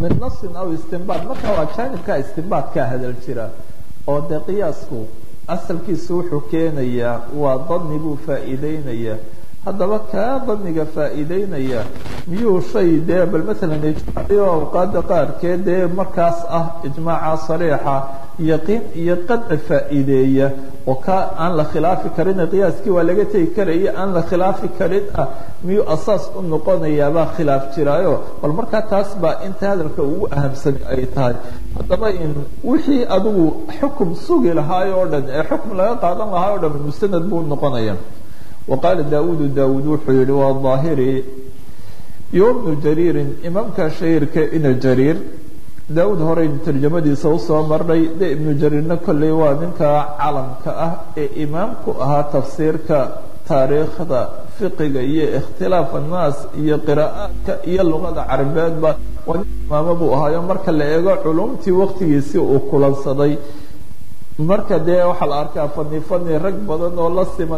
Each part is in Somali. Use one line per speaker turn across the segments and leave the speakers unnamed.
min nasin aw istinbaad marka waa jaanibka istinbaadkaa hadal jira oo dee qiyaasku asalkiisu wuxuu keenayaa waa dani buu faa'iideynaya haddaba kaa daniga faa'iideynaya miyuu shay dee bal maalan ijmaaciyo awqaada qaarkeed dee markaas ah ijmaaca sariixa yaqiin iyo qadci faa'iideeya oo kaa aan la khilaafi karin qiyaaskii waa laga tegi karaya aan la khilaafi karin ah miyuu asaas u noqonayaabaa khilaaf jiraayo bal markaa taas baa inta hadalka ugu ahamsan ay tahay haddaba in wixii adigu xukum sugi lahaay oo dhan ee xukum laga qaadan lahaay o dhan mustanad buu noqonaya وqاaل dاud dاud wuxuu yihi waa ظاahirي yo بن jrيiri imaamka shahيirka ina jrيir daud horeynu tarjamadiisa usoo marnay de iبnu jrيirna kolley waa ninka calamka ah ee imaamku ahaa tafsiirka taariikhda fiqiga iyo اkhtilaaf الnaas iyo qira'aadka iyo luqada carabeedba waa nin imaamo buu ahaayo marka la eego culumtii waktigiisii uu kulansaday marka dee waxaa la arkaa fani fani rag badan oo la siman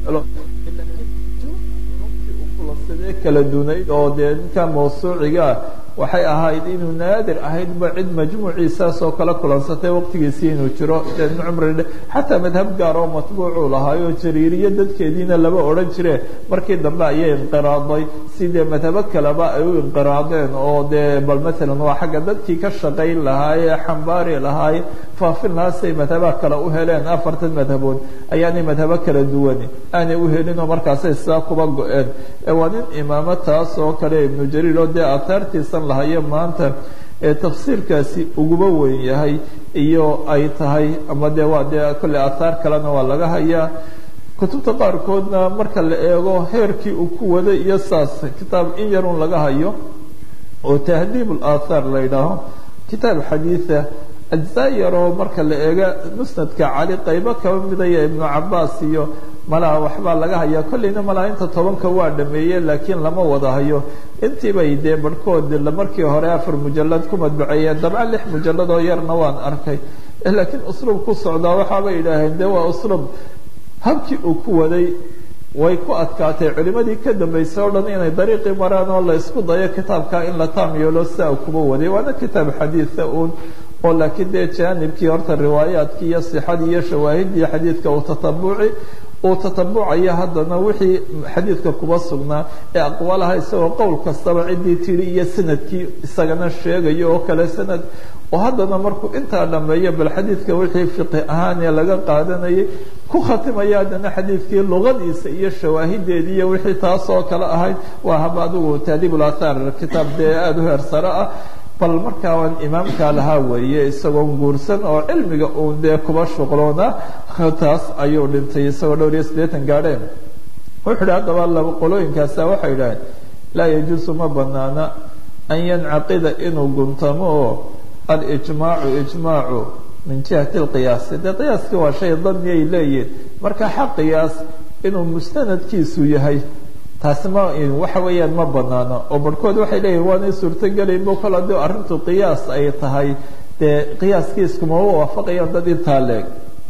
kulansadee kala dunayd oo dee ninka mawsuucigaa waxay ahayd inuu naadir ahaydba cid majmuuciisaas oo kala kulansatay waqtigiisii inuu jiro ibn cumri xataa madhab gaar oo matbuucuu lahaayo jariiriyo dadkeediina laba odhan jire markii dambe ayay inqiraaday sidee madhabo kaleba ay u inqiraadeen oo dee bal maalan waa xagga dadkii ka shaqayn lahaaye xambaari lahaaye faafin lahaasay madhabaha kale u heleen afartan madhabood ayaanay madhabo kala duwan aanay u helin oo markaasay sidaa kuba go-een waa nin imaamo taas oo kale ibnu jariir oo dee aataartiisan lahayo maanta ee tafsiirkaasi uguba weyn yahay iyo ay tahay ama dee waa dee kolley aathaar kalena waa laga hayaa kutubta qaarkoodna marka la eego heerkii uu ku waday iyo saas kitaab in yarun laga hayo oo tahdiib اlaathaar la yidhaaho kitaab xadiida ajzaa yaroo marka la eego musnadka cali qaybo kaba midaya ibnu cabaas iyo malaha waxbaa laga hayaa kolleyna malaha inta tobanka waa dhameeye laakiin lama wada hayo intiibay dee barhkood markii hore afar mujalad ku madbaceeyeen dabca lix mujalad oo yarna waan arkay laakiin usluub ku socdaa waxaabay yidhaaheen de waa usluub habkii uu ku waday way ku adkaatay culimadii ka dambeysay o dhan inay dariiqii maraan oo la isku dayo kitaabka in la taam yeelo siaa kuba waday waana kitaab xadiida uun oo laakiin dee jaanibkii horta riwaayaadkii iyo sixadii iyo shawaahidii xadiidka uu tatabuci uu tatabucaya haddana wixii xadiidka kuba sugnaa ee aqwaalaha isagoo qowl kastaba ciddii tidhi iyo sanadkii isagana sheegayo oo kale sanad oo haddana markuu intaa dhameeyo bal xadiidka wixii fiqi ahaan ee laga qaadanayay ku khatimaya haddana xadiidkii luqadiisa iyo shawaahideedii iyo wixii taas oo kale ahayd waa haba adigu taadiib ulaathaar kitaab dee aada u heer sare ah bal markaa waan imaamkaa lahaa weeye isagoo guursan oo cilmiga uun dee kuba shuqloona taas ayuu dhintay isagoo dhowr iyo siddeetan gaadheen wuxuu idhi haddaba laba qolooyinkaasa waxay idhaheen laa yajuusu ma banaana an yancaqida inuu guntamo oo alijmaacu ijmaacu min jihati alqiyaasi dee qiyaaskii waa shay dani ay leeyihin marka xaq qiyaas inuu mustanadkiisu yahay taasi ma waxa weeyaan ma banaano oo barhkood waxay leeyihin waanay suurtogelaynbo kol haddii arrintu qiyaas ay tahay dee qiyaaskii iskumama waafaqayaan dad intaa leeg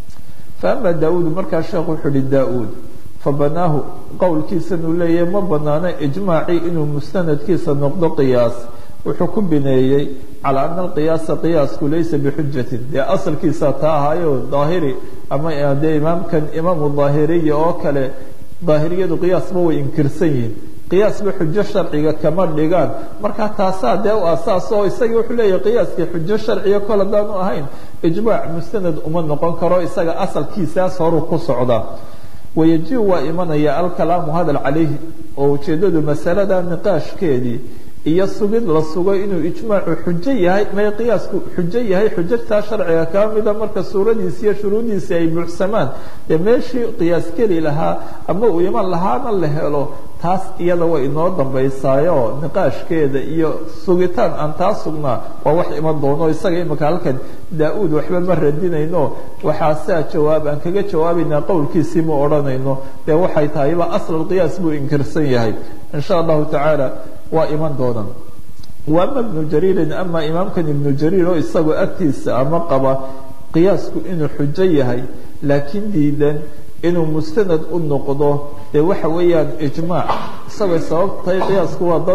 fa ama daa-uud markaa sheekhu wuxuu uhi daa-uud fa banaahu qowlkiisan uu leeyahay ma banaano ijmaacii inuu mustanadkiisa noqdo qiyaas wuxuu ku bineeyey calaa ana alqiyaasa qiyaasku laysa bixujatin dee asalkiisa taa ahayo daahiri ama dee imaamkan imaamu daahiriya oo kale daahiriyadu qiyaasba way inkirsan yihiin qiyaasba xujo sharciga kama dhigaan markaa taasaa dee u asaas oo isagii wuxuu leeyahay qiyaaskii xujo sharciga kol haddaanu ahayn ijmaac mustanad uma noqon karo isaga asalkiisaas horuu ku socdaa wayaji waa imanaya alkalaamu hadal calayhi oo ujeeddadu masalada niqaashkeedii iyo sugid la sugo inuu ijmaacu xujo yahay may qiyaasku xujo yahay xujajtaa sharciga kaa mida marka suuradiisi iyo shuruudiisi ay buuxsamaan dee meeshii qiyaas keli lahaa ama uu iman lahaana la helo taas iyada way inoo dambaysaayo niqaashkeeda iyo sugitaan aan taa sugnaa waa wax iman doono isaga imika halkan daa-uud waxba ma radinayno waxaa saa jawaab aan kaga jawaabaynaa qowlkiisii ma odhanayno dee waxay tahayba asl qiyaas buu inkirsan yahay in sha allahu tacaala waa iman doonaan wa ama ibnu jariirin ama imaamkan ibnu jariir oo isagoo agtiisa ama qaba qiyaasku inuu xujo yahay laakiin diidan inuu mustanad u noqdo dee waxa weeyaan ijmaac isagoo sabab tahay qiyaasku waa dani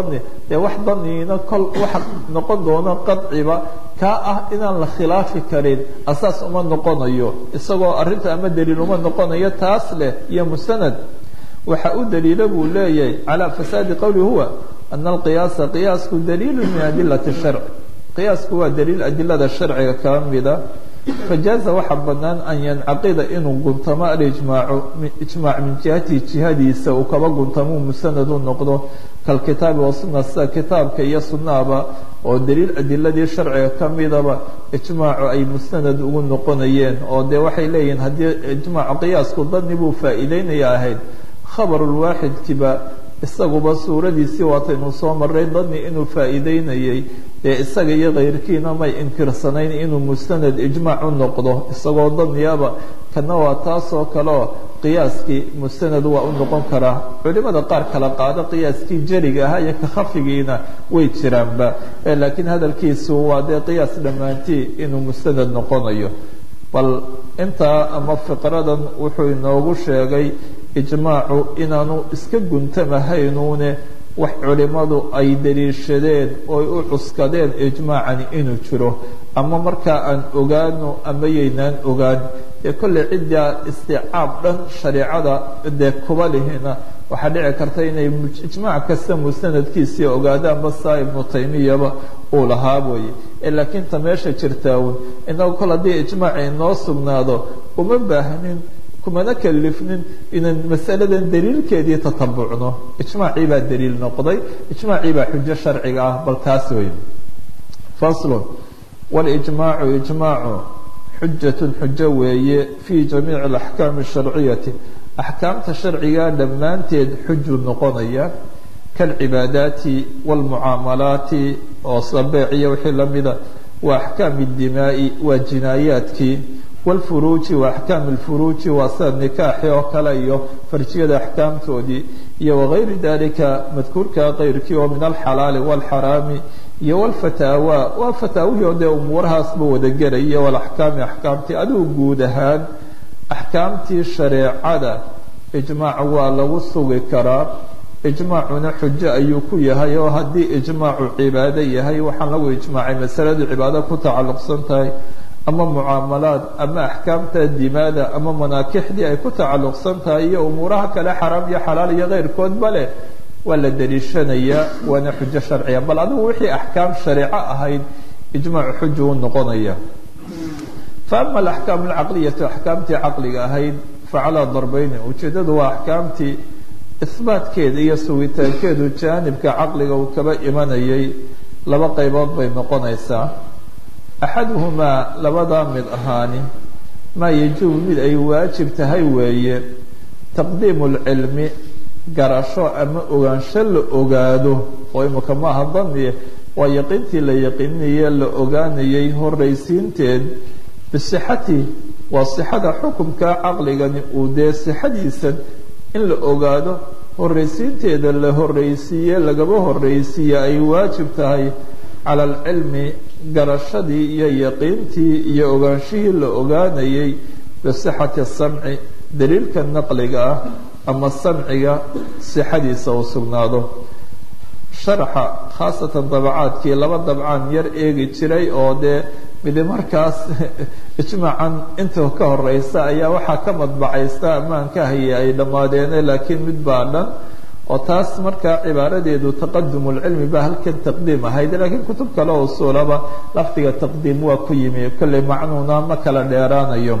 dee wax daniina kol waxa noqon doono qadciba kaa ah inaan la khilaafi karin asaas uma noqonayo isagoo arrinta ama daliil uma noqonayo taas leh iyo mustanad waxa u daliila buu leeyahay calى fasaadi qowli huwa ana alqiyaasa qiyaasku daliilu min adilati sharc qiyaasku waa daliil adilada sharciga kaa mida fajaaza waxaa banaan an yancaqida inuu guntamo alijmaacu ijmaac min jihatihi jihadiisa uu kaba guntamo musanad u noqdo kalkitaabi wasuna sida kitaabka iyo sunahaba oo daliil adiladii sharciga ka midaba ijmaacu ay musanad ugu noqonayeen oo dee waxay leeyihiin haddii ijmaacu qiyaasku dani buu faa'iideynaya ahayd khabarulwaaxidkiba isaguba suuradiisii waataynu soo maray dani inuu faa'iideynayay ee isaga iyo kayrkiina may inkirsanayn inuu mustanad ijmaac u noqdo isagoo daniyaba kana waa taasoo kaleo qiyaaskii mustanad waa u noqon karaa culimada qaar kala qaado qiyaaskii jeliga ahaa iyo ka khafigiina way jiraanba laakiin hadalkiisu waa dee qiyaas dhammaantii inuu mustanad noqonayo bal intaa ama fiqradan wuxuu inoogu sheegay ijmaacu inaanu iska guntamahaynuune wax culimadu ay daliishadeen ooy u cuskadeen ijmaacani inuu jiro ama markaa aan ogaano ama yaynaan ogaan dee kolley ciddaa isticaab dhan shareicada dee kuba lihina waxaa dhici karta inay ijmaac kasta musanadkiisii ogaadaanba saa ibnu taymiyaba uu lahaa wooye laakiin ta meesha jirtaawn inagu kol haddii ijmaaci inoo sugnaado uma baahnin kumana kalifnin inaan masaladan daliilkeedii tatabucno ijmaacii baa daliil noqday ijmaacii baa xujo sharciga ah bal taas wey faslun walijmaacu ijmaacu xujatun xujo weeye fii jamiici alaxkaami asharciyati axkaamta sharciga dhammaanteed xujuu noqonaya kalcibaadaati waalmucaamalaati oo sabeeciya wixii lamida wa axkaami dimaa'i waa jinaayaadkii wlfuruuji wa axkaam lfuruuji waa sida nikaaxi oo kale iyo farjiyada axkaamtoodii iyo wagayri dalika madkuurka keyrkii oo min alxalaali wاlxaraami iyo wlfataawa waa fataawihii oo dee umuurahaasba wadagelaya walaxkaami axkaamtii adigu guud ahaan axkaamtii shareecada ijmaac waa lagu sugi karaa ijmaacuna xujo ayuu ku yahay oo haddii ijmaacu cibaado yahay waxaan lagu ijmaacay masaladu cibaado ku tacalluqsan tahay ama mucaamalaad ama axkaamta dimaada ama manaakixdii ay ku tacalluqsan tahay iyo umuuraha kale xaraam iyo xalaal iyo keyrkoodba leh waa la daliishanayaa waana xujo sharciya bal adigu wixii axkaam shareeco ahayd ijmaacu xuju u noqonaya fa ama alaxkaam alcaqliyatu axkaamtii caqliga ahayd facalaa darbeyni ujeeddadu waa axkaamtii isbaatkeeda iyo sugitaankeedu jaanibka caqliga uu kaba imanayay laba qaybood bay noqonaysaa axaduhumaa labadaa mid ahaani maa yajibu mid ay waajib tahay weeye taqdiimu lcilmi garasho ama ogaansho la ogaado oo imika maaha daniye waa yaqiintii la yaqiinaye la ogaanayay horraysiinteed bisixati waa sixada xukumka caqligani uu dee sixadiisan in la ogaado horraysiinteeda la horraysiiye lagaba horraysiiye ay waajib tahay cala alcilmi garashadii iyo yaqiintii iyo ogaanshihii la ogaanayay bisixati samci daliilka naqliga ah ama samciga sixadiisa uu sugnaado sharaxa khaasatan dabacaadkii laba dabcaan yar eegi jiray oo dee midi markaas ijmaacan inta ka horeysa ayaa waxaa ka madbacaysta amaan ka hayay ay dhammaadeene laakiin mid baa dhan oo taas markaa cibaaradeedu taqadum lcilmi baa halkan taqdiim ahayd laakiin kutub kale oo usuulaba lafdiga taqdiim waa ku yimi kolley macnuuna ma kala dheeraanayo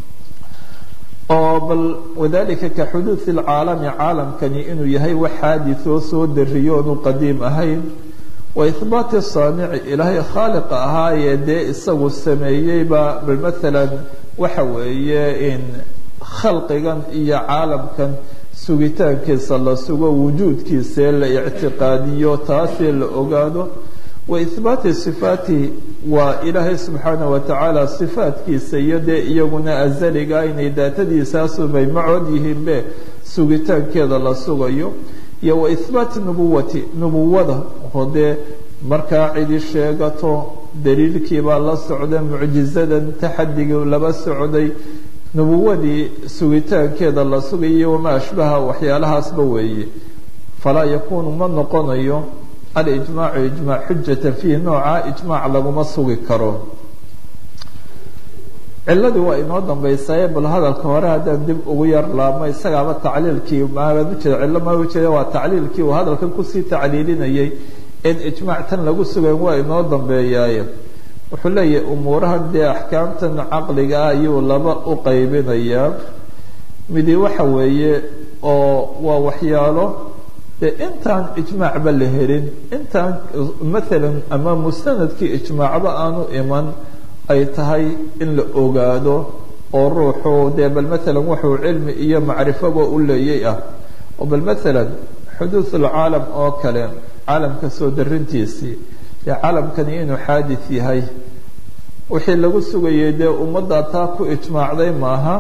oo bal wadalika ka xuduudi lcaalami caalamkani inuu yahay wax xaadithoo soo dariyo oonu qadiim ahayn wa ihbaati saamici ilaahay khaaliqa ahaayee dee isagu sameeyeyba bal maalan waxa weeye in khalqigan iyo caalamkan sugitaankiisa la sugo wujuudkiisee la ictiqaadiyo taasee la ogaado wa ihbaati sifaatihi waa ilaahay subxaanah wa tacaala sifaatkiisa iyo dee iyaguna azaliga inay daatadiisaasubay macood yihiinbe sugitaankeeda la sugayo iyo wa ihbaati nubuwati nubuwada oo dee markaa cidi sheegato daliilkiibaa la socda mucjizadan taxadigii laba socday nubuwadii sugitaankeeda la sugayo wamaa ashbaha waxyaalahaasba weeye falaa yakuunu ma noqonayo alijmaacu ijmaac xujata fiih nooca ijmaac laguma sugi karo ciladii waa inoo dambaysaye bal hadalka hore haddaan dib ugu yar laabmo isagaaba tacliilkii maaad ujeeda cillo maa ujeeda waa tacliilkii uu hadalkan kusii tacliilinayay in ijmaac tan lagu sugayn waa inoo dambeeyaaye wuxuu leeyahay umuurahan dee axkaamtan caqliga ah ayuu laba u qaybinayaa midi waxa weeye oo waa waxyaalo dee intaan ijmaacba la helin intaan maalan ama mustanadkii ijmaacba aanu iman ay tahay in la ogaado oo ruuxu dee bal maalan wuxuu cilmi iyo macrifoba u leeyay ah oo bal maalan xuduud ulcaalam oo kale caalamka soo darintiisii dee caalamkani inuu xaadis yahay wixii lagu sugayay dee ummadda taa ku ijmaacday maaha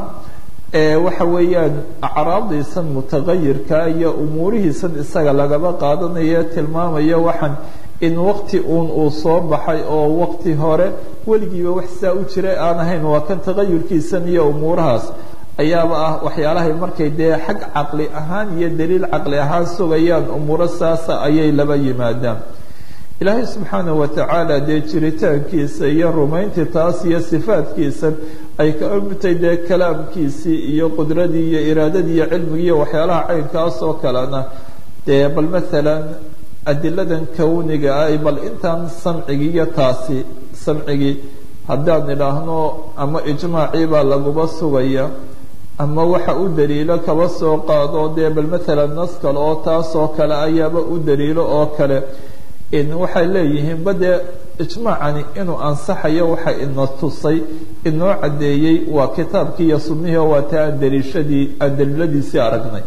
waxa weeyaan acraabdiisan mutagayirka iyo umuurihiisan isaga lagaba qaadanaya tilmaamaya waxaan in wakti uun uu soo baxay oo wakti hore weligiiba wax saa u jiray aan ahayn waa kan tagayurkiisan iyo umuurahaas ayaaba ah waxyaalahay markay dee xag caqli ahaan iyo daliil caqli ahaan sugayaan umuuro saasa ayay laba yimaadaan ilaahay subxaanaه watacaala dee jiritaankiisa iyo rumayntii taas iyo sifaadkiisa ay ka midtay dee kalaamkiisii iyo qudradii iyo iraadadii iyo cilmigii iyo waxyaalaha caynkaas oo kalena dee bal maalan adiladan kowniga ah bal intaan samcigii iyo taasi samcigii haddaan idhaahno ama ijmaacii baa laguba sugaya ama waxa u daliilo kaba soo qaado dee bal maalan nas kale oo taas oo kale ayaaba u daliilo oo kale waxay leeyihiin bade ijmaacani inuu ansaxayo waxa ina tusay inoo caddeeyey waa kitaabkii iyo sunnihii oo waa ta aan daliishadii aan daliiladiisii aragnay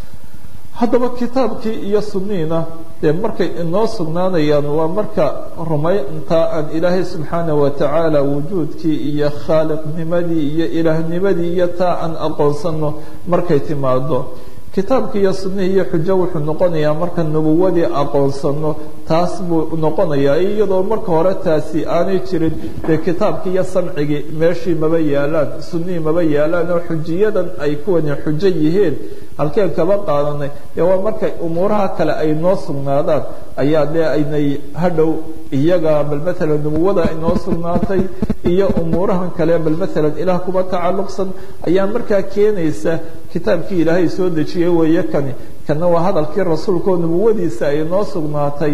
haddaba kitaabkii iyo sunnihiina dee markay inoo sugnaanayaan waa marka rumaynta aan ilaahay subxaanaه watacaala wujuudkii iyo khaaliqnimadii iyo ilaahnimadii iyo taa aan aqoonsano markay timaado kitaabkii iyo sunnihii iyo xujo wuxuu noqonayaa marka nubuwadii aqoonsano taas buu noqonayaa iyadoo marka hore taasi aanay jirin dee kitaabkii iyo samcigii meeshii maba yaalaan sunnihii maba yaalaan oo xujiyadan ay kuwani xujo yihiin halkeen kaba qaadanay dee waa markay umuuraha kale ay noo sugnaadaan ayaa dee aynay hadhow iyaga bal maalan nubuwada inoo sugnaatay iyo umuurahan kale bal maalan ilaah kuba tacalluqsan ayaa markaa keenaysa kitaabkii ilaahay soo dejiyey weeye kani kana waa hadalkii rasuulka oo nubuwadiisa ay noo sugnaatay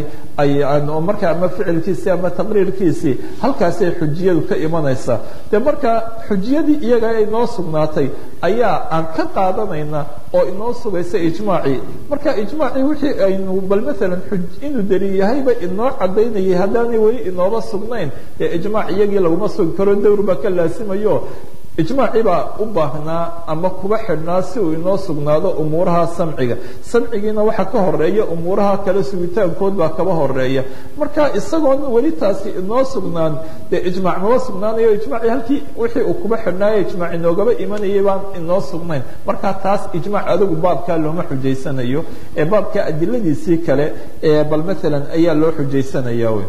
oo markaa ama ficilkiisii ama taqriirkiisii halkaasay xujiyadu ka imanaysaa dee markaa xujiyadii iyaga ay noo sugnaatay ayaa aan ka qaadanayna oo inoo sugaysa ijmaacii marka ijmaacii wixii aynu bal maalan inuu daliil yahayba inoo cadaynayay haddaanay weli inooba sugnayn dee ijmaac iyagii laguma sugi karo dawr baa ka laasimayo ijmaacii baa u baahnaa ama kuba xidhnaa si uu inoo sugnaado umuuraha samciga samcigiina waxaa ka horeeya umuuraha kale sugitaankood baa kaba horeeya marka isagoon weli taasi inoo sugnaan dee ijmaac maba sugnaanayo ijmaacii halkii wixii uu kuba xidhnaayo ijmaac inoogaba imanayay baan inoo sugnayn marka taas ijmaac adigu baabkaa looma xujaysanayo ee baabka adiladiisii kale ee bal maalan ayaa loo xujaysanaya wy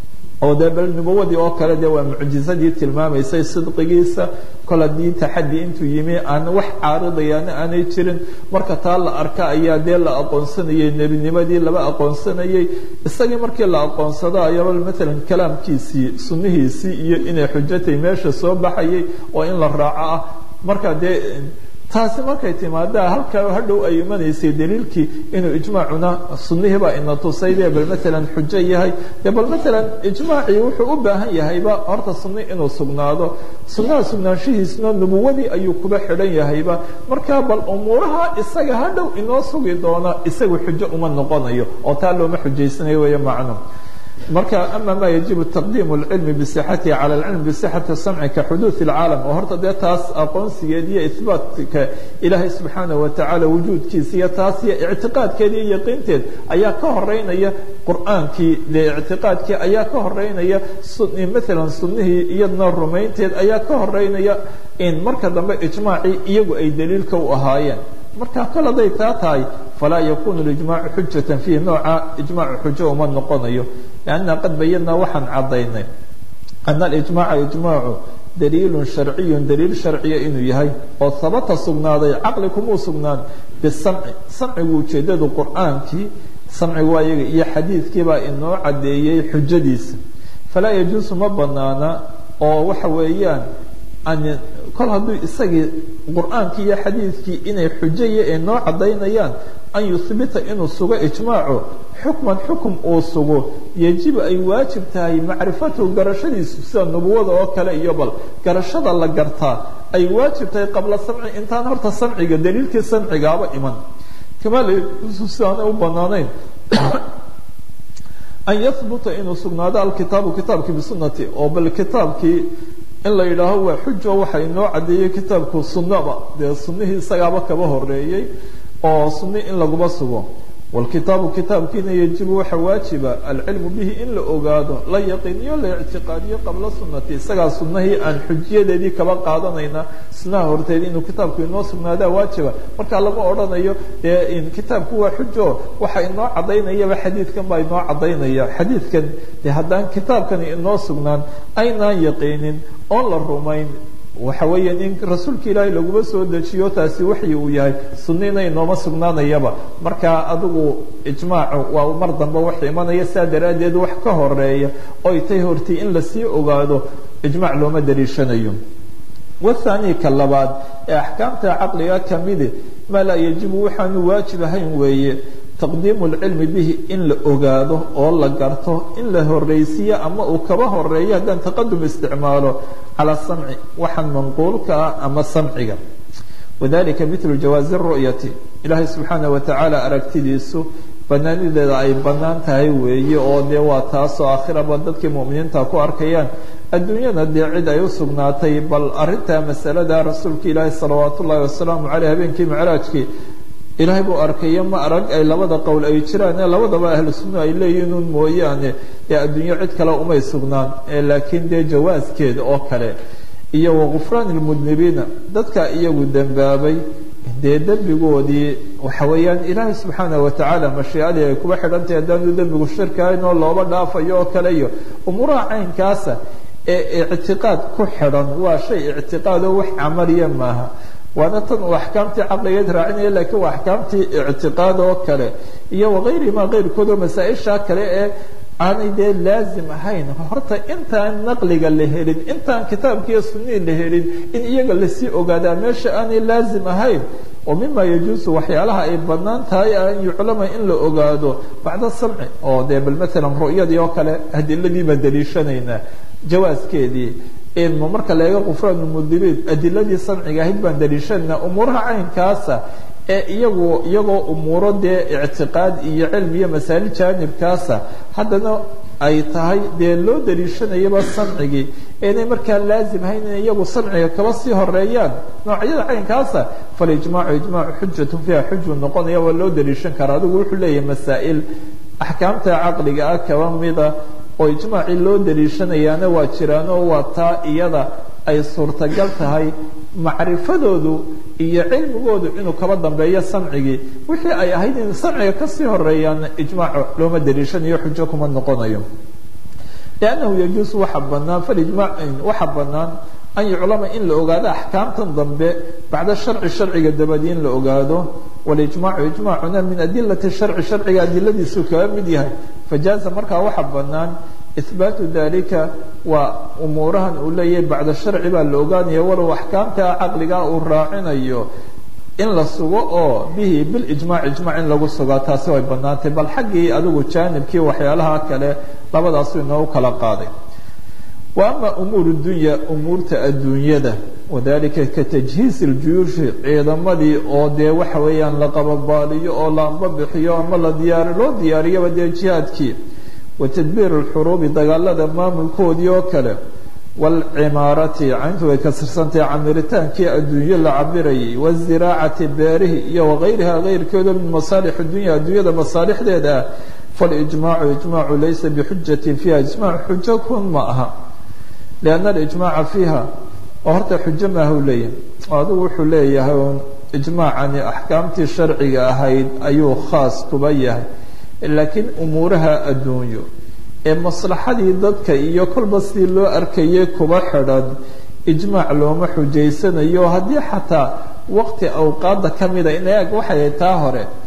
oo dee bal nubuwadii oo kale dee waa mucjizadii tilmaamaysay sidqigiisa kol haddii taxadi intuu yimi aan wax caaridayaana aanay jirin marka taa la arka ayaa dee la aqoonsanayay nebinimadii laba aqoonsanayay isagii markii la aqoonsado ayaba maalan kalaamkiisii sunnihiisii iyo inay xujatay meesha soo baxayay oo in la raaco ah marka dee taasi markay timaadaa halkaa hadhow ay imanaysay daliilkii inuu ijmaacuna sunnihiibaa ina tusay dee bal maalan xujo yahay dee bal maalan ijmaacii wuxuu u baahan yahayba horta sunni inuu sugnaado sunnaha sugnaanshihiisna nubuwadii ayuu kuba xidhan yahayba markaa bal umuuraha isaga hadhow inoo sugi doona isagu xujo uma noqonayo oo taa looma xujaysanayo weeye macno marka ama ma yajibu taqdiimu اlcilmi bisixatihi cala اlcilm bisixati samci ka xuduud اlcaalam oo horta dee taas aqoonsigeed iyo ihbaatka ilaahay subxaanaه watacaala wujuudkiisa iyo taas iyo ictiqaadkeed iyo yaqiinteed ayaa ka horeynaya qur'aankii dee ictiqaadkii ayaa ka horeynaya maalan sunnihii iyadna rumaynteed ayaa ka horeynaya in marka dambe ijmaacii iyagu ay daliilka u ahaayeen marka kol hadday taa tahay falaa yakunu ijmaacu xujata fiihi nooca ijmaacu xujo uma noqonayo lanna qad bayanaa waxaan cadaynay ana alijmaca ijmaacu daliilun sharciyun daliil sharciya inuu yahay oo habata sugnaaday caqli kumuu sugnaan bisamci samcigu ujeedadu qur'aankii samcigu waa iyaga iyo xadiidkiibaa inoo caddeeyey xujadiisa falaa yajuusu ma banaana oo waxa weeyaan an kol hadduu isagii qur-aankii iyo xadiidkii inay xujaya ee noo caddaynayaan an yuhbita inuu sugo ijmaacu xukman xukum uu sugo yejibu ay waajib tahay macrifatuhu garashadiisu sida nubuwada oo kale iyo bal garashada la gartaa ay waajib tahay qabla samci intaan horta samciga daliilkii samcigaaba iman kamaa sidaanay u banaanayn an yahbuta inuu sugnaado alkitaabu kitaabkii bisunati oo bal kitaabkii in la yidhaaho waa xujo waxa inoo caddeeyey kitaabku sunnaba dee sunnihii isagaaba kaba horeeyey oo sunni in laguba sugo wlkitaabu kitaabkiina yajibu waxa waajiba alcilmu bihi in la ogaado la yaqiiniyo la ictiqaadiyo qabla sunati isagaa sunahii aan xujiyadeedii kaba qaadanayna sunaha horteed inuu kitaabku inoo sugnaadaa waajiba markaa lama odhanayo dee kitaabku waa xujo waxa inoo cadaynayaba xadiidkan baa inoo cadaynaya xadiidkan de haddaan kitaabkani inoo sugnaan aynaan yaqiinin oon la rumayn waxa weeya in rasuulka ilaahay laguma soo dejiyo taasi waxyi uu yahay sunina inooma sugnaanayaba marka adigu ijmaacu waa mar dambe wax imanaya saa daraaddeed wax ka horeeya oy tay hortay in lasii ogaado ijmac looma daliishanayo wathani ka labaad ee axkaamta caqliga kamidi maa laa yajibu waxaanu waajib ahayn weeye taqdiimu lcilmi bihi in la ogaado oo la garto in la horeysiiyo ama uu kaba horeeyo haddaan taqadum isticmaalo calى samci waxaan manquulka ah ama samciga wadalika mitlu jawaazi ru'yati ilaahay subxaana watacaala aragtidiisu banaanideeda ay banaan tahay weeye oo dee waa taasoo aakhiraba dadkii mu'miniinta ku arkayaan adduunyada dee cid ay u sugnaatay bal arintaa masalada rasuulka ilaahi salawaat ullahi wasalaamu caleyh habeenkii micraajkii ilaahay buu arkayo ma arag ay labada qowl ay jiraan ee labadaba ahlu sunna ay leeyihiin un mooyaane ee adduunyo cid kale umay sugnaan ee laakiin dee jawaaskeeda oo kale iyo wagufraan ilmudnibiina dadka iyagu dembaabay dee dembigoodii waxa weeyaan ilaahay subxaana watacaala mashiicadii ay kuba xidhantahy haddaanu dembigu shirkahayn oo looba dhaafayo oo kale iyo umuuraha caynkaasa ee ictiqaad ku xidhan waa shay ictiqaad oo wax camaliya maaha waana tan uu axkaamtii caqligeed raacinaya lakiin waa axkaamtii ictiqaad oo kale iyo wagayrimaa keyrkoodoo masaa-isha kale ee aanay dee laazim ahayn horta intaan naqliga la helin intaan kitaabkiiyo sunii la helin in iyaga lasii ogaadaa meesha aanay laazim ahayn oo mima yajuusu waxyaalaha ay banaan tahay an yuclama in la ogaado bacda samci oo dee bal maalan ru'yadii oo kale adiladii baan daliishanaynaa jawaaskeedii ma marka la eego kufraan mudibiin adiladii samciga ahayd baan daliishanaa umuuraha caynkaasa ee iyagu iyagoo umuuro dee ictiqaad iyo cilmi iyo masaali jaanibkaasa haddana ay tahay dee loo daliishanayaba samcigii inay markaa laazim ahayn inay iyagu samciga kaba sii horeeyaan noocyada caynkaasa falijmaacu ijmaacu xujatu fiiha xuju noqonaya waa loo daliishan karaa adigu wuxuu leeyahay masaa'il axkaamta caqliga ah kaba mida oo ijmaacii loo daliishanayaana waa jiraanoo waa taa iyada ay suurtagal tahay macrifadoodu iyo cilmigoodu inuu kaba dambeeyo samcigii wixii ay ahayd in samciga kasii horeeyaana ijmaac looma daliishanayo xujo kuma noqonayo liannahu yajuusu waxa banaan falijmac waxa banaan an yuclama in la ogaado axkaamtan dambe bacda sharci sharciga dabadi in la ogaado walijmaacu ijmaacuna min adilati sharci sharciga adiladiisu kaga mid yahay fajaaza markaa waxa banaan ihbaatu dalika waa umuurahan uu leeyahay bacda sharci baa la ogaanaya walow axkaamta caqliga uu raacinayo in la sugo oo bihi bilijmac ijmac in lagu sugaa taasi way banaantay bal xaggii adigu jaanibkii waxyaalaha kale labadaasu inoogu kala qaaday wa ama umuur dunya umuurta adduunyada wadalika ka tajhiis iljuyuushi ciidamadii oo dee waxa weeyaan la qababaaliyo oo la anbabixiyo ama la diyaar loo diyaariyaba dee jihaadkii wa tadbiir alxuruubi dagaalada maamulkoodii oo kale waalcimaarati cayntu way kasirsantahay camiritaankii adduunyo la cabirayay waziraacati beerihi iyo wagayriha keyrkeedo min masaalix dunya adduunyada masaalixdeeda ah falijmaacu ijmaacu laysa bixujatin fiiha ijmac xujo kun ma aha lianna alijmaaca fiiha oo horta xujo maaha u leeyahay adigu wuxuu leeyahay un ijmaacani axkaamtii sharciga ahayd ayuu khaas kuba yahay laakiin umuuraha adduunyo ee maslaxadii dadka iyo kolba sidii loo arkayay kuba xidhan ijmaac looma xujaysanayo haddii xataa waqti awqaada ka mida in eeg waxay taa hore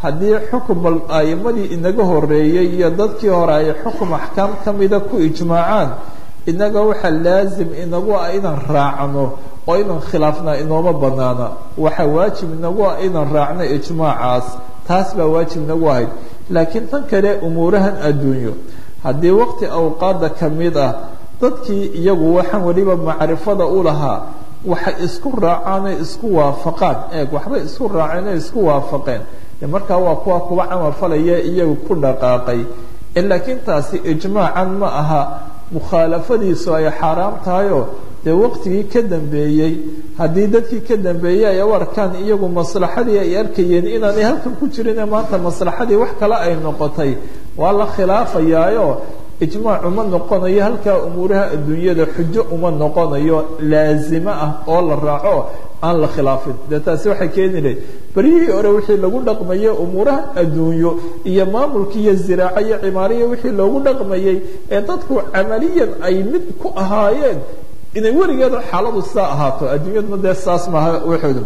haddii xukum bal a'imadii inaga horeeyey iyo dadkii hore ay xukum axkaam ka mida ku ijmaacaan inaga waxaa laasim inagu ah inaan raacno oo inaan khilaafnaa inooma banaana waxaa waajib inagu ah inaan raacno ijmaacaas taas baa waajib inagu ahayd laakiin tan kale umuurahan adduunyo haddii waqti awqaada ka mid ah dadkii iyagu waxaan weliba macrifada u lahaa waxay isku raacaanay isku waafaqaan eeg waxbay isku raaceenay isku waafaqeen de markaa waa kuwa kuwa camal falaya iyagu ku dhaqaaqay laakiin taasi ijmaacan ma aha mukhaalafadiisu ay xaaraam tahayoo dee waqtigii ka dambeeyey haddii dadkii ka dambeeyey ay u arkaan iyagu maslaxadii ay arkayeen inaanay halkan ku jirine maanta maslaxadii wax kale ay noqotay waa la khilaafayaayo ijmaac uma noqonayo halkaa umuuraha adduunyada xujo uma noqonayo laazimo ah oo la raaco aan la khilaafin dee taasi waxay keeni lahayd beryihii hore wixii lagu dhaqmayay umuuraha adduunyo iyo maamulka iyo ziraaco iyo cimaariya wixii loogu dhaqmayay ee dadku camaliyan ay mid ku ahaayeen inay weligeeda xaaladu saa ahaato adduunyaduna dee saas maaha waxooda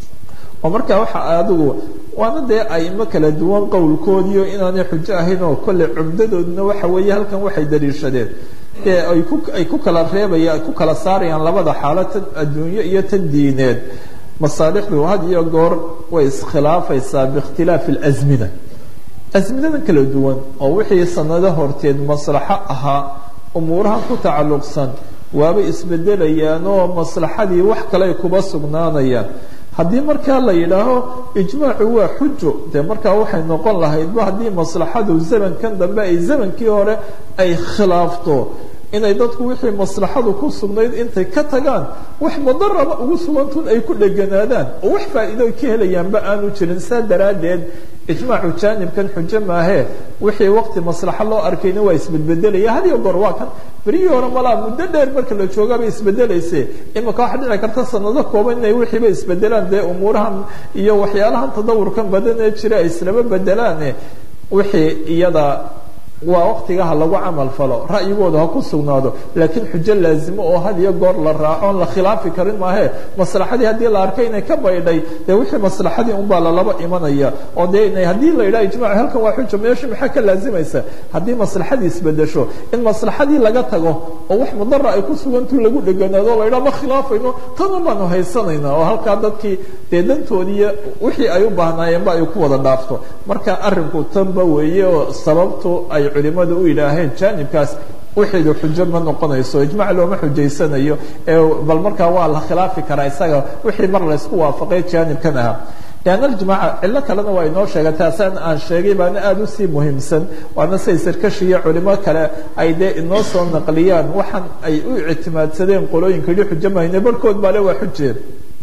oo markaa waxa adigu waana dee aimo kala duwan qowlkoodiio inaanay xujo ahayn oo kolley cumdadooduna waxa weeye halkan waxay daliishadeen dee ay ku ay ku kala reebaya ku kala saarayaan labada xaalo tan adduunyo iyo tan diineed masaalixdu had iyo goor way iskhilaafaysaa biikhtilaafi alazmina asminadan kala duwan oo wixii sanado horteed maslaxo ahaa umuurahan ku tacalluqsan waabay isbedelayaan oo maslaxadii wax kale ay kuba sugnaanayaan haddii markaa la yidhaaho ijmaacu waa xujo dee markaa waxay noqon lahaydba haddii maslaxadu zamankan dambe ay zamankii hore ay khilaafto inay dadku wixii maslaxadu ku sugnayd intay ka tagaan wax mudaraba ugu sugantun ay ku dheganaadaan oo wax faa'iido ka helayaanba aanu jirin saa daraaddeed ijmaacu jaanibkan xujo maahee wixii waqti maslaxo loo arkayna waa isbedbedelaya hadiyo goor waa kan berihii hore malaa muddo dheer marka la joogaabay isbedelayse imika waxa dhici karta sanado kooban inay wixiiba isbedelaan dee umuurahan iyo waxyaalahan tadawurkan badan ee jira ay islaba bedelaane wixii iyada waa waqtigaha lagu camal falo ra'yigooda ha ku sugnaado laakiin xujo laazimo oo had iyo goor la raaco on la khilaafi karin maahe maslaxadii haddii la arkay inay ka baydhay dee wixii maslaxadii unbaa lalaba imanaya oo dee haddii la yidhaha ijmac halkan waa xujo meesha maxaa ka laazimaysa haddii maslaxadii isbedesho in maslaxadii laga tago oo wax mudara ay ku sugantu lagu dheganaado la yidhaha ma khilaafayno tana baanu haysanayna oo halkaa dadkii dee dantoodiiyo wixii ay u baahnaayeenba ay ku wada dhaafto marka arrinku tanba weeye oo sababtu ay culimadu u yidhaaheen jaanibkaas wixiidu xujo ma noqonayso ijmac looma xujaysanayo bal markaa waa la khilaafi karaa isaga wixii mar laysku waafaqay jaanibkan ahaa leanna aljimaaca cillo kalena waa inoo sheegay taasaan aan sheegay baana aada usii muhiimsan waana say sarkashi iyo culimo kale ay dee inoo soo naqliyaan waxaan ay u ictimaadsadeen qolooyinka yidhi xujo mahayne barhkood baa le waa xujeen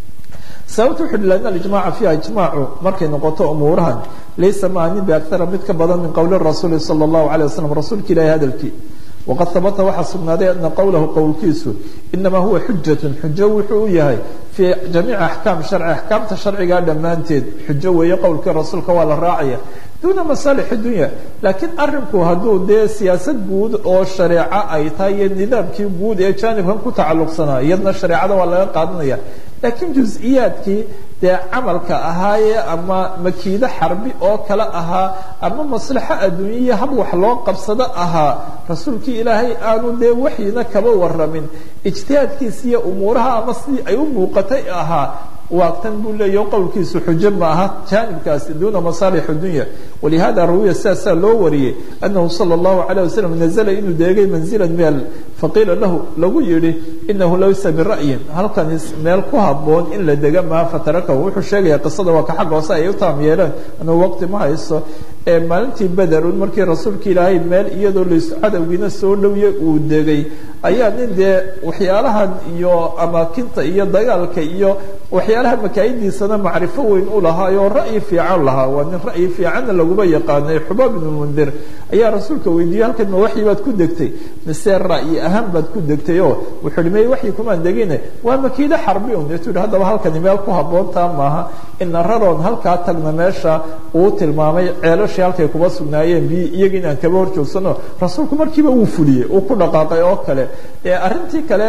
sababta wuxu uhi lana alijmaca fiiha ijmaacu markay noqoto umuurahan laysa maanin biakara mid ka badan min qowli rasuuli sala allahu alay wasalam rasuulka ilahi hadalkii waqad habata waxaa sugnaaday ana qowlahu qowlkiisu inamaa huwa xujatun xujo wuxuu u yahay fii jamiici axkaam sharci axkaamta sharcigaa dhammaanteed xujo weeye qowlkii rasuulka waa la raacaya duuna masaalix dunya laakiin arinku hadduu dee siyaasad guud oo shareeco ay tahay iyo nidaamkii guud ee jaanibkan ku tacalluqsanaa iyadna shareecada waa laga qaadanaya laakiin jus-iyaadkii dee camalka ahaaye ama makiido xarbi oo kale ahaa ama maslaxo adduunyaiyo hab wax loo qabsado ahaa rasuulkii ilaahay aanu dee waxyina kaba waramin ijtihaadkiisa iyo umuuraha ama sidii ay u muuqatay ahaa waagtan buu leeyaho qowlkiisu xujo ma aha jaanibkaasi duuna masaalix dunya walihada rawiya sidaasaa loo wariyey anahu sala allahu calayh wasalam nazla inuu deegay manzilan meel faqiila lahu lagu yidhi inahu laysa bira'yin halkan meel ku haboon in la dega maha fatarakahu wuxuu sheegaya qisada waa ka xagga hoose ay u taam yeeleen anuu waqti ma hayso ee maalintii bederun markii rasuulka ilaahay meel iyadoo lays cadowgiina soo dhowye uu degay ayaa nin dee waxyaalahan iyo amaakinta iyo dagaalka iyo waxyaalaha makaayidiisana macrifo weyn u lahaa oo ra'yi fiican lahaa waa nin ra'yi fiicanna laguma yaqaanay xubaab ibnu mundir ayaa rasuulka weydiiyey halkan ma waxyi baad ku degtay mise ra'yi ahaan baad ku degtay oo wuxuu hi may waxyi kumaan degine waa makiido xarbi un deetu hi haddaba halkani meel ku habboontaa maaha ina raroon halkaa tagna meesha uu tilmaamay ceelashii halkay kuba sugnaayeen biyi iyaga inaan kaba hor joogsano rasuulku markiiba wuu fuliyey uu ku dhaqaaqay oo kale arrintii kale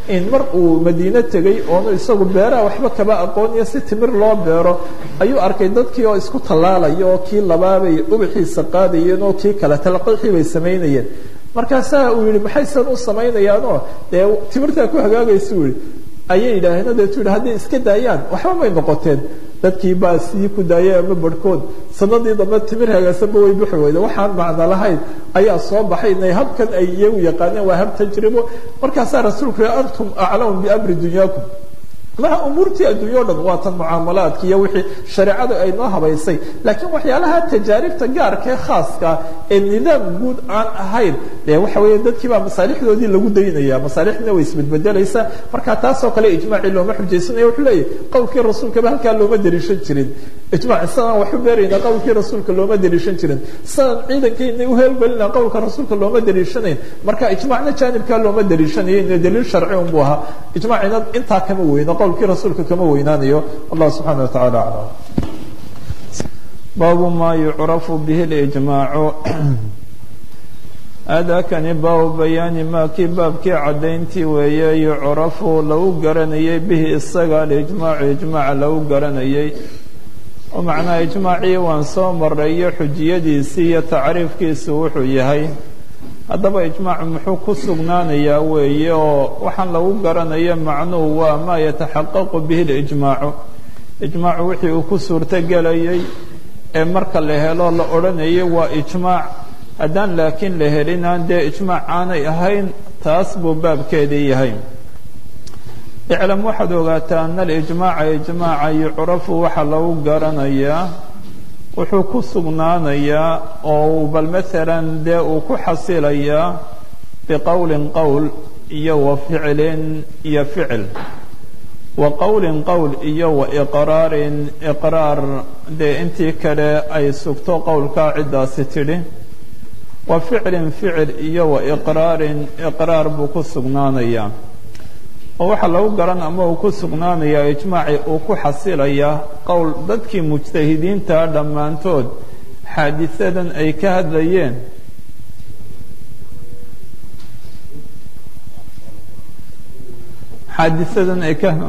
in mar uu madiine tegey oonu isagu beeraha waxba kaba aqooniyo si timir loo beero ayuu arkay dadkii oo isku tallaalaya oo kii labaabay ubaxiisa qaadayeen oo kii kale talqiixii bay samaynayeen markaasaa uu yihi maxaysan u samaynayaanoo dee timirtaa ku hagaagaysa u yihi ayay yidhaaheen deetu yidhi hadday iska daayaan waxba may noqoteen dadkii baa sii ku daayay ama barhkood sanadii dambe timir hagaagsanba way bixi weyda waxaan macno lahayn ayaa soo baxay inay habkan ay iyagu yaqaaneen waa hab tajribo markaasaa rasuulku yihi antum aclamu biamri dunyaakum maha umuurtii adduunya o dhan waa tan mucaamalaadka iyo wixii shareecadu ay noo habaysay laakiin waxyaalaha tajaaribta gaarkae khaaska ee nidaam guud aan ahayn dee waxa weeye dadkii baa masaalixdoodii lagu daynaya masaalixdina way isbedbedelaysaa marka taasoo kale ijmaacii looma xujaysanaya wuxuu leeyahy qowlkii rasuulkaba halkaa looma dariishan jirin ijmaac sidaan waxu beerayna qowlkii rasuulka looma dariishan jirin sidaan ciidankayna uheelgelina qowlka rasuulka looma dariishanayn marka ijmaacna jaanibkaa looma dariishanayo ina daliil sharci unbu ahaa ijmaacina intaa kama weyno qowlkii rasuulka kama weynaanayo allah subxaana watacaala aclam
baabu ma yucrafu bihi lijmaacu aadaakani baabu bayaani maa kii baabkii caddayntii weeye yucrafu lagu garanayay bihi isaga alijmaacu ijmaaca lagu garanayay oo macnaha ijmaacii waan soo maray iyo xujiyadiisii iyo tacriifkiisu wuxuu yahay haddaba ijmaacu muxuu ku sugnaanayaa weeye oo waxaan lagu garanayo macnuhu waa maa yataxaqaqu bihi lijmaacu ijmaacu wixii uu ku suurtogelayay ee marka la helo la odhanayay waa ijmaac haddaan laakiin la helinaan dee ijmaac aanay ahayn taas buu baabkeedii yahay iclam waxaad ogaataa ana alijmaaca ijmaaca yucrafu waxaa lagu garanayaa wuxuu ku sugnaanayaa oo bal maalan dee uu ku xasilayaa biqowlin qowl iyo wa ficlin iyo ficil wa qowlin qowl iyo wa iqraarin iqraar dee intii kale ay sugto qowlkaa ciddaasi tidhi wa ficlin ficil iyo wa iqraarin iqraar buu ku sugnaanayaa oo waxaa lagu garan ama uu ku sugnaanayaa ijmaaci uu ku xasilayaa qowl dadkii mujtahidiinta dhammaantood xaadisadan ay ka hadlayeen xaadisadan ay ka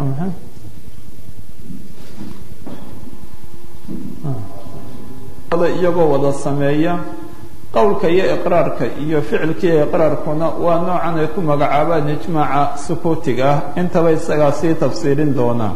iyagoo wada sameeya qowlka iyo iqraarka iyo ficilka iyo iqraarkuna waa noocan ay ku magacaabaan ijmaaca sukuutiga ah intaba isagaa sii tafsiirin doonaa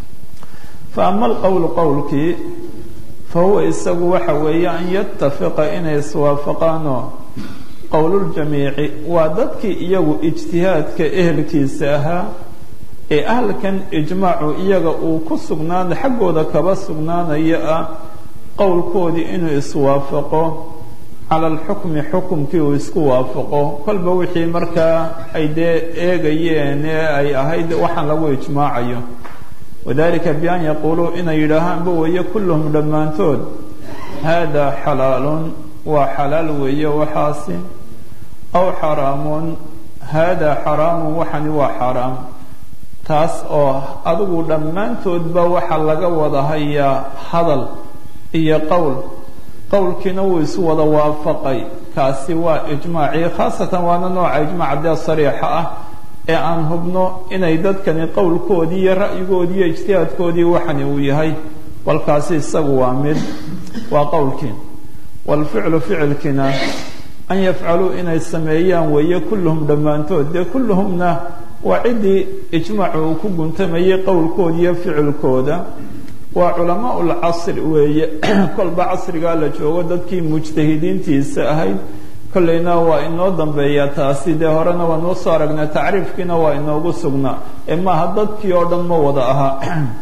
fa ama alqowlu qowlkii fa huwa isagu waxa weeye an yatafiqa inay iswaafaqaanoo qowluljamiici waa dadkii iyagu ijtihaadka ehelkiisa ahaa ee ahalkan ijmaacu iyaga uu ku sugnaana xaggooda kaba sugnaanaya ah qowlkoodii inuu iswaafaqo cala alxukmi xukumkii uu isku waafaqo kolba wixii markaa ay dee eegayeen ee ay ahayd waxaan lagu ijmaacayo wadalika bian yaquuluu inay yidhaahaanba weeye kulluhum dhammaantood haadaa xalaalun waa xalaal weeye waxaasi aw xaraamun haadaa xaraamun waxani waa xaaraam taas oo adigu dhammaantoodba waxaa laga wada hayaa hadal iyo qowl qowlkiina wuu isu wada waafaqay kaasi waa ijmaacii khaasatan waana nooca ijmaaca dee sariixa ah ee aan hubno inay dadkani qowlkoodii iyo ra'yigoodii iyo ijtihaadkoodii waxani uu yahay balkaasi isagu waa mid waa qowlkii waalficlu ficilkiina an yafcaluu inay sameeyaan weeye kulluhum dhammaantood dee kulluhumna waa ciddii ijmaacu uu ku guntamayay qowlkooda iyo ficilkooda waa culamaa lcasri weeye kolba casrigaa la joogo dadkii mujtahidiintiisa ahayd kollayna waa inoo dambeeyaa taasi dee horena waa noo soo aragnaa tacriifkiina waa inoogu sugnaa ee maaha dadkii oo dhan ma wada ahaa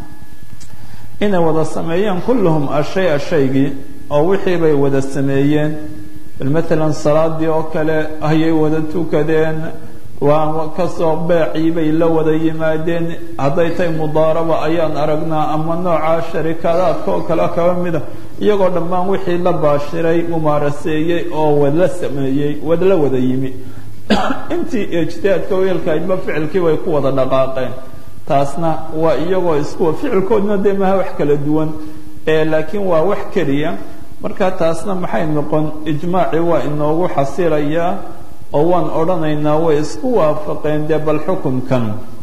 inay wada sameeyaan kulluhum ashay-a shaygii oo wixii bay wada sameeyeen bal matalan salaadii oo kale ayay wada tukadeen waa kasoo beecii bay la wada yimaadeen hadday tahay mudaaraba ayaan aragnaa ama nooca sharikadaadka oo kale kaba mida iyagoo dhammaan wixii la baashiray mumaaraseeyey oo wadla sameeyey wadla wada yimi intii ijtihaadka weelkaydba ficilkii bay ku wada dhaqaaqeen taasna waa iyagoo isku ficilkoodna dee maha wax kala duwan laakiin waa wax keliya marka taasna maxay noqon ijmaaci waa inoogu xasilayaa oo waan odhanaynaa way isku waafaqeen dee bal xukumkan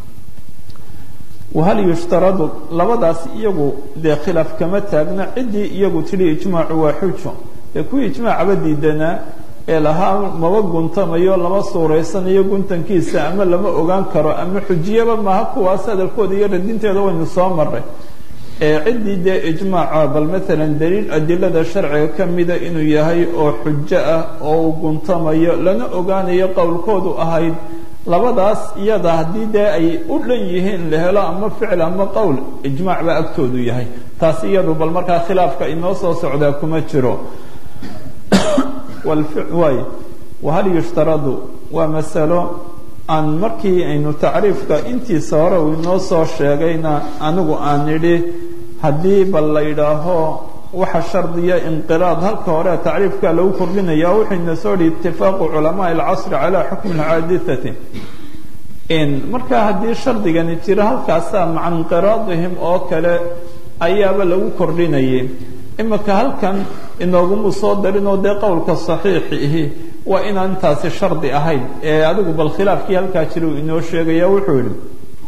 wahal yushtaradu labadaas iyagu dee khilaaf kama taagna ciddii iyagu tidhi ijmaacu waa xujo ee kuwii ijmaacaba diidanaa ee lahaa maba guntamayo lama suuraysanayo guntankiisa ama lama ogaan karo ama xujiyaba maaha kuwaas hadalkooda iyo radinteeda waynu soo maray ee ciddii dee ijmaaca bal maalan daliil adilada sharciga ka mida inuu yahay oo xujo ah oo uu guntamayo lana ogaanayo qowlkoodu ahayd labadaas iyada haddii dee ay u dhan yihiin la helo ama ficil ama qowl ijmaac baa agtoodu yahay taas iyadu bal markaa khilaafka inoo soo socdaa kuma jiro waay wahal yushtaradu waa masalo aan markii aynu tacriifka intiisa hore uu inoo soo sheegayna anigu aan idhi haddii bal la yidhaaho waxa shardiya inqiraad halka hore tacriifka lagu kordhinaya wuxuyna soo dhi itifaaqu culamaa alcasri calaa xukmi alxaadithati marka haddii shardigani jiro halkaasaa maca inqiraadihim oo kale ayaaba lagu kordhinayay imika halkan inoogumu soo darinoo dee qowlka saxiixi ihi waa inaan intaasi shardi ahayn ee adigu bal khilaafkii halkaa jira uu inoo sheegaya wuxuu yihi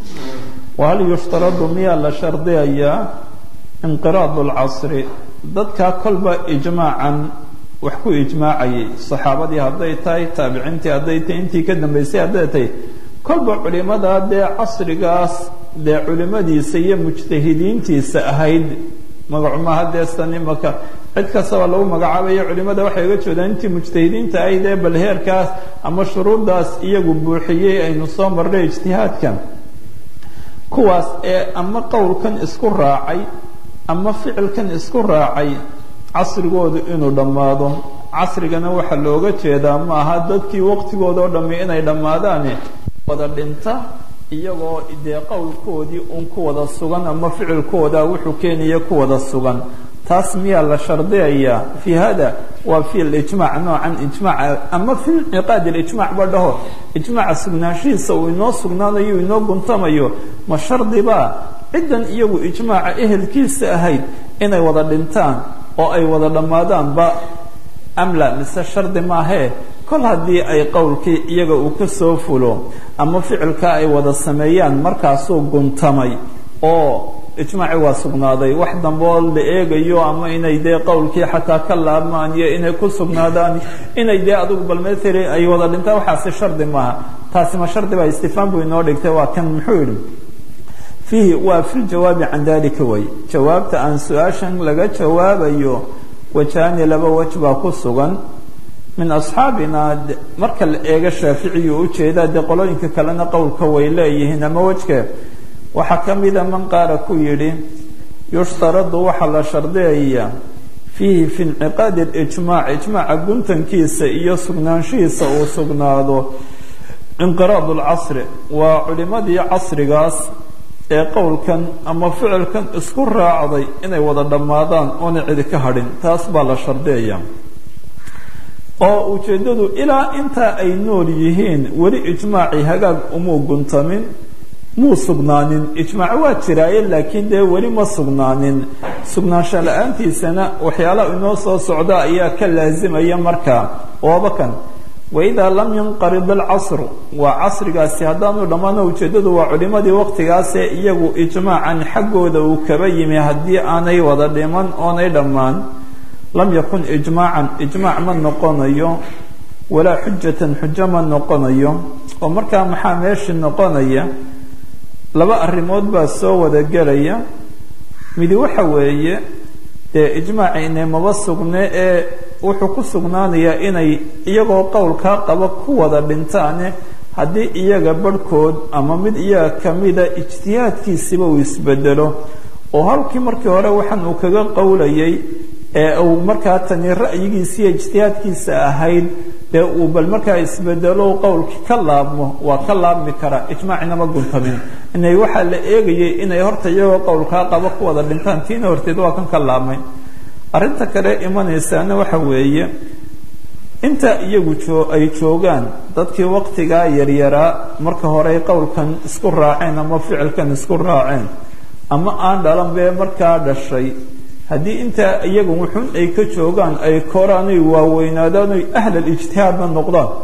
wahal yushtaradu miyaa la shardiyayaa inqiraad lcasri dadkaa kolba ijmaacan wax ku ijmaacayay saxaabadii hadday tahay taabiciintii hadday tahay intii ka dambaysay hadday tahay kolba culimada dee casrigaas dee culimadiisa iyo mujtahidiintiisa ahayd magacumaha deestan imaka cid kastaba lagu magacaabayo culimada waxay uga jeedaan intii mujtahidiinta ahayd ee bal heerkaas ama shuruuddaas iyagu buuxiyey aynu soo marnay ijtihaadkan kuwaas ee ama qowlkan isku raacay ama ficilkan isku raacay casrigoodu inuu dhammaado casrigana waxaa looga jeedaa ma aha dadkii waqtigooda oo dhammi inay dhammaadaane wada dhinta iyagoo dee qowlkoodii un ku wada sugan ama ficilkooda wuxuu keenaya ku wada sugan taas miyaa la shardiyayaa fi hada waa fi lijmac noocan ijmaca ama fi inciqaad ijmac ba dhaho ijmaca sugnaanshihiisa uu inoo sugnaanayo inoo guntamayo ma shardibaa ciddan iyagu ijmaaca ehelkiisa ahayd inay wada dhintaan oo ay wada dhammaadaanba amla mise shardi maahee kol haddii ay qowlkii iyaga uu ka soo fulo ama ficilka ay wada sameeyaan markaasuu guntamay oo ijmaaci waa sugnaaday wax damboo la eegayo ama inay dee qowlkii xataa ka laabmaan iyo inay ku sugnaadaan inay dee adigu bal mathali ay wada dhintaan waxaasi shardi maaha taasi ma shardi baa istifaan buu inoo dhigtay waa kan muxuu yidhi fiihi waa fi ljawaabi can dalika way jawaabta aan su-aashan laga jawaabayo wajaani laba wej baa ku sugan min asxaabina marka la eego shaaficiyu ujeedaa dee qolooyinka kalena qowlka way leeyihiin ama wejke waxaa ka mida man qaala ku yidhi yushtaradu waxaa la shardiyaya fiihi fi inciqaadi lijmaac ijmaaca guntankiisa iyo sugnaanshihiisa uu sugnaado inqiraad lcasri waa culimadii casrigaas ee qowlkan ama ficilkan isku raacday inay wada dhammaadaan oona cidi ka hadhin taas baa la shardiyaya oo ujeeddadu ilaa intaa ay nool yihiin weli ijmaacii hagaag umuu guntamin muu sugnaanin ijmaac waa jiraaye laakiin dee weli ma sugnaanin sugnaansho la-aantiisana waxyaalaha inoo soo socda ayaa ka laasimaya markaa ooba kan waidaa lam yanqarid alcasru waa casrigaasi haddaanu dhammaano ujeeddadu waa culimadii waqtigaasee iyagu ijmaacan xaggooda uu kaba yimi haddii aanay wada dhiman oonay dhammaan lam yakun ijmaacan ijmaac ma noqonayo walaa xujatan xujo ma noqonayo oo markaa maxaa meeshii noqonaya laba arrimood baa soo wada gelaya midi waxa weeye dee ijmaaci inay maba sugne ee wuxuu ku sugnaanayaa inay iyagoo qowlkaa qaba ku wada dhintaane haddii iyaga barhkood ama mid iyaga kamida ijtihaadkiisiba uu isbedelo oo halkii markii hore waxaan uu kaga qowlayay ee uu markaa tani ra'yigiisiiyo ijtihaadkiisa ahayd dee uu bal markaa isbedelo qowlkii ka laabmo waa ka laabmi karaa ijmaacinama guntamin inay waxaa la eegayay inay horta iyagoo qowlkaa qaba ku wada dhintaan tiina horteed waa kan ka laabmay arrinta kale imanaysaana waxa weeye inta iyagu oo ay joogaan dadkii waqtigaa yaryaraa marka horey qowlkan isku raaceen ama ficilkan isku raaceen ama aan dhalan bee markaa dhashay haddii intaa iyagu wuxun ay ka joogaan ay koraan ay waaweynaadaan oy ahlal ijtihaadna noqdaan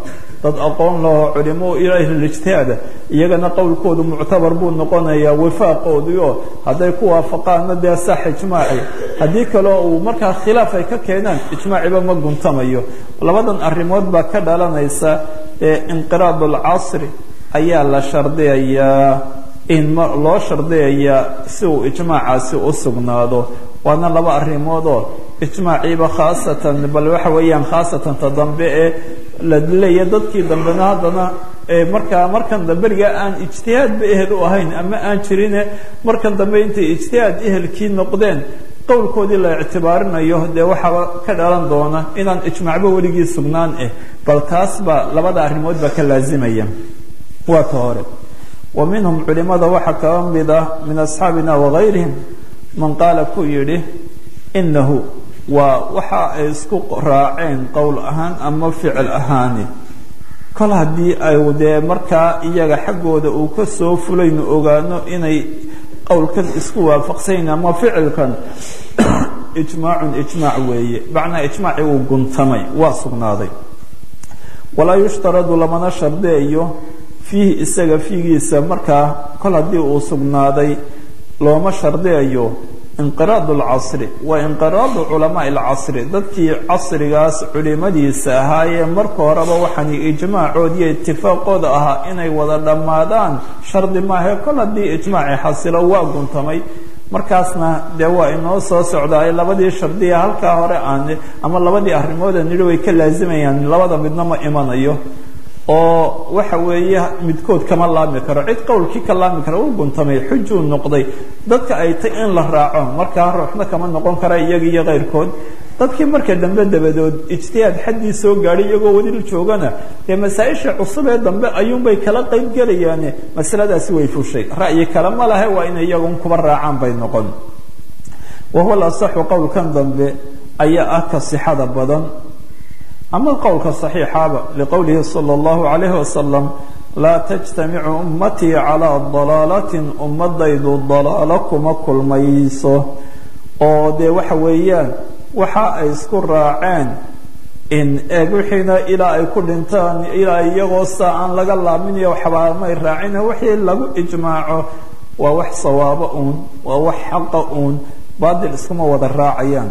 dad aqoon laho culimo ahlijtihaada iyagana qowlkoodu muctabar buu noqonayaa wifaaqoodii oo hadday ku waafaqaanna dee sax ijmaaci haddii kaleo uu markaa khilaaf ay ka keenaan ijmaaciba ma guntamayo labadan arrimood baa ka dhalanaysa ee inqiraad alcasri ayaa la shardiyayaa in loo shardiyayaa si uu ijmaacaasi u sugnaado waana laba arrimoodoo ijmaaciiba khaasatan bal waxa weeyaan khaasatan ta dambe ee la leeya dadkii dambena haddana markaa markan damberiga aan ijtihaadba ehel u ahayn ama aan jirine markan dambe intay ijtihaad ehelkii noqdeen qowlkoodii la ictibaarinayo dee waxaaba ka dhalan doona inaan ijmaacba weligii sugnaan ah bal taas baa labada arrimood baa ka laazimaya waa ka hore wa minhum culimada waxaa kaba mid ah min asxaabina wagayrihim man qaala ku yidhi inahu waa waxa ay isku raaceen qowl ahaan ama ficil ahaani kol haddii ay dee markaa iyaga xaggooda uu ka soo fulaynu ogaano inay qowlkan isku waafaqsanyahin ama ficilkan ijmaacun ijmaac weeye macnaa ijmaaci uu guntamay waa sugnaaday walaa yushtaradu lamana shardiyayo fiihi isaga fiigiisa markaa kol haddii uu sugnaaday looma shardiyayo inqiraad alcasri waa inqiraadu culamaai alcasri dadkii casrigaas culimadiisa ahaayee marka horeba waxaan ijmaacood iyo itifaaqooda ahaa inay wada dhammaadaan shardi maahae kol haddii ijmaaci xasilo waa guntamay markaasna dee waa inoo soo socdaay labadii shardiya halkaa hore aan ama labadii arrimooda nidhi way ka laazimayaan labada midna ma imanayo oo waxa weeye midkood kama laami karo cid qowlkii ka laami kara u guntamay xujuu noqday dadka ay tay in la raaco markaa ruuxna kama noqon kara iyaga iyo keyrkood dadkii marka dambe dabadood ijtihaad xaddii soo gaadhay iyagoo weli joogana dee masaa-isha cusub ee dambe ayuunbay kala qayb gelayaane masaladaasi way fushay ra'yi kale ma lahe waa inay iyagun kuba raacaan bay noqon wahuwa lasaxu qowlkan dambe ayaa ah ka sixada badan ama qowlka صaxiixaaba liqowlihi salى اllahu عalayh wasalam laa tajtamicu ummatii calىa dalaalatin ummadaydu dalaalo kuma kulmayso oo dee waxa weeyaan waxa ay isku raaceen in eeg wixiina ilaa ay ku dhintaan ilaa iyagoo saa aan laga laaminayo waxbaamay raacina wixii lagu ijmaaco waa wax sawaabo uun waa wax xaqa uun baadil iskuma wada raacayaan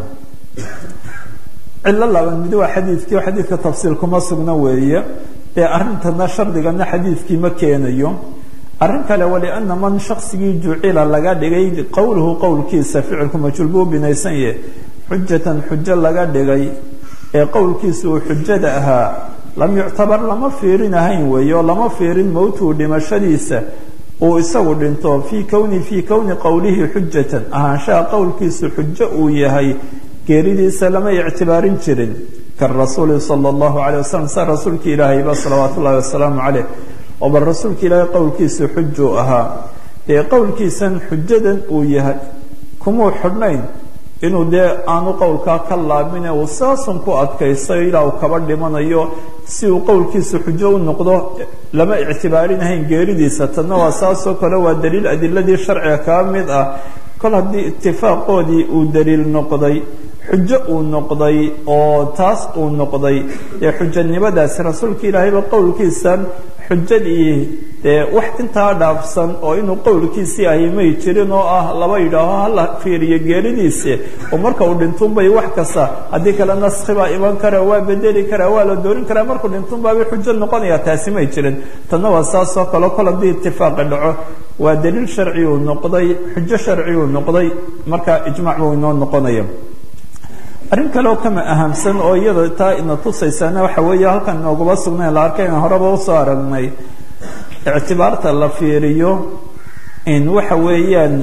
cilo laban mid waa xadiidkii oo xadiidka tafsiil kuma sugna weeye ee arrintana shardigana xadiidkii ma keenayo arrin kale waliana man shaksigii jucila laga dhigay qowluhu qowlkiisa ficilku majhuul buu binaysan yahe xujatan xujo laga dhigay ee qowlkiisa uu xujada ahaa lam yuctabar lama fiirin ahayn weeye oo lama fiirin mowtuu dhimashadiisa uu isagu dhinto fii kowni fii kowni qowlihi xujatan ahaanshaha qowlkiisu xujo uu yahay geeridiisa lama ictibaarin jirin karasuuli sala allahu calay wasalam sa rasuulka ilaahayba salawaatu ullahi wasalaamu caleyh oo bal rasuulka ilaahay qowlkiisu xujuu ahaa dee qowlkiisan xujadan uu yahay kumuu xidhnayn inuu dee aanu qowlkaa ka laabine uu saasun ku adkaysayo ilaa uu kaba dhimanayo si uu qowlkiisu xujo u noqdo lama ictibaarinahayn geeridiisa tanna waa saasoo kale waa daliil adiladii sharciga kaa mid ah kol haddii itifaaqoodii uu daliil noqday xujo uu noqday oo taas uu noqday dee xujanimadaasi rasuulka ilaahayba qowlkiisan xujadii dee wax intaa dhaafsan oo inuu qowlkiisii ahy may jirin oo ah laba yidhaaho hala fiiriyo geeridiisi oo marka uu dhintunbay wax kasta haddii kale naskhi baa iman kara waa bedeli karaa waa la doorin karaa markuu dhintunbaabay xujo noqonaya taasi may jirin tanna waa saasoo kale kol haddii itifaaqi dhaco waa daliil sharciyuu noqday xujo sharciyuu noqday marka ijmac buu inoo noqonaya arrin kaleoo kama ahamsan oo iyada taa ina tusaysana waxa weeye halkan inooguma sugnayn la arkay in horeba usoo aragnay ictibaarta la fiiriyo in waxa weeyaan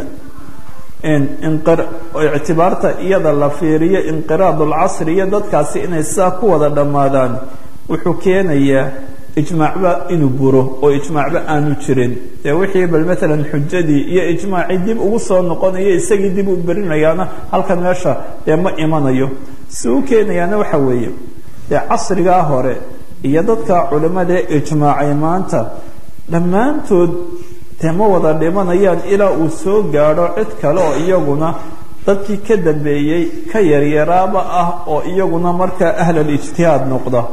ictibaarta iyada la fiiriyo inqiraad alcasri iyo dadkaasi inay sidaa ku wada dhammaadaan wuxuu keenayaa ijmaacba inuu buro oo ijmaacba aanu jirin dee wixii bal maalan xujadii iyo ijmaacii dib ugu soo noqonayo isagii dib u berinayaana halkan meesha dee ma imanayo si u keenayaana waxa weeye dee casrigaa hore iyo dadka culimadae ijmaacay maanta dhammaantood dee ma wada dhimanayaan ilaa uu soo gaadho cid kale oo iyaguna dadkii ka dambeeyey ka yaryaraaba ah oo iyaguna markaa ahlalijtihaad noqda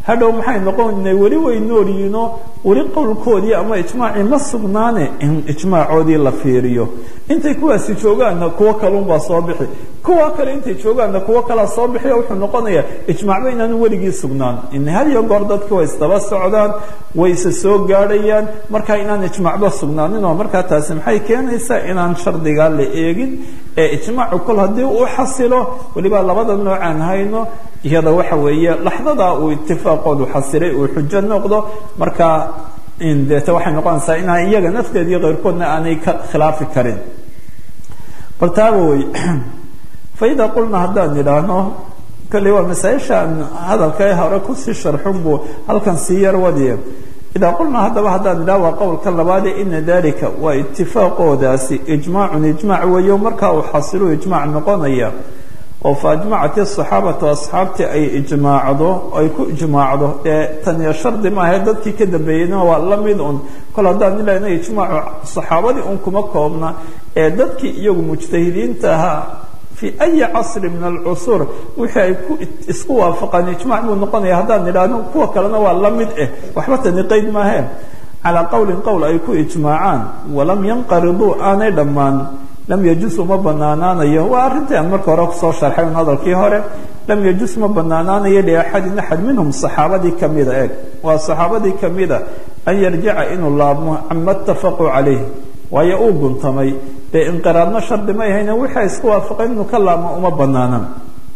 hadhow maxay noqonay weli way noolyihiinoo weli qowlkoodii ama ijmaacii ma sugnaane in ijmaacoodii la fiiriyo intay kuwaasi joogaanna kuwo kalunbaa soo bixi kuwa kale intay joogaanna kuwo kalaa soo bixiyo wuxuu noqonayaa ijmaacba inaanu weligii sugnaan in had iyo goor dadka way isdaba socdaan way isa soo gaadhayaan markaa inaan ijmaacba sugnaaninoo markaa taasi maxay keenaysaa inaan shardigaa la eegin ee ijmaacu kol haddii uu xasilo weliba labada noocaan hayno iyada waxa weeye laxdadaa uu itifaaqoodu xasilay uu xujo noqdo markaa deete waxay noqonaysaa inaan iyaga nafteed iyo keyrkoodna aanay ka khilaafi karin bal taaba wey faida qulna haddaan idhaahno kolley waa masaaishaan hadalka ee hore kusii sharxun buu halkan sii yar wadiye idaa qulnaa haddaba haddaan idhaha waa qowlka labaade ina dalika waa itifaaqoodaasi ijmaacun ijmaac weeyo markaa uu xasilu ijmaac noqonaya oo fa ajmacat asaxaabatu asxaabtii ay ijmaacdo ay ku ijmaacdo ee taniyo shardi maahae dadkii ka dambeeyeyna waa la mid un kol haddaan ilahna ijmaacu saxaabadii un kuma koobna ee dadkii iyagu mujtahidiinta ahaa fii ayi casri min alcusuur wixii ay ku isku waafaqaan ijmac buu noqonaya haddaan idhaahno kuwa kalena waa la mid eh waxba tani qayd maaheen calaa qowlin qowl ay ku ijmaacaan walam yanqariduu aanay dhammaan lam yajus uma banaanaanayo waa arrintii aan marka hore kusoo sharxay un hadalkii hore lam yajus ma banaanaanayo liaxadin axad minhum saxaabadii kamida eeg waa saxaabadii kamida an yarjica inuu laabmo cama itafaquu calayh waayo uu guntamay dee inqiraadna shardi ma ahayna wixii ay isku waafaqeen inuu ka laabmo uma banaanan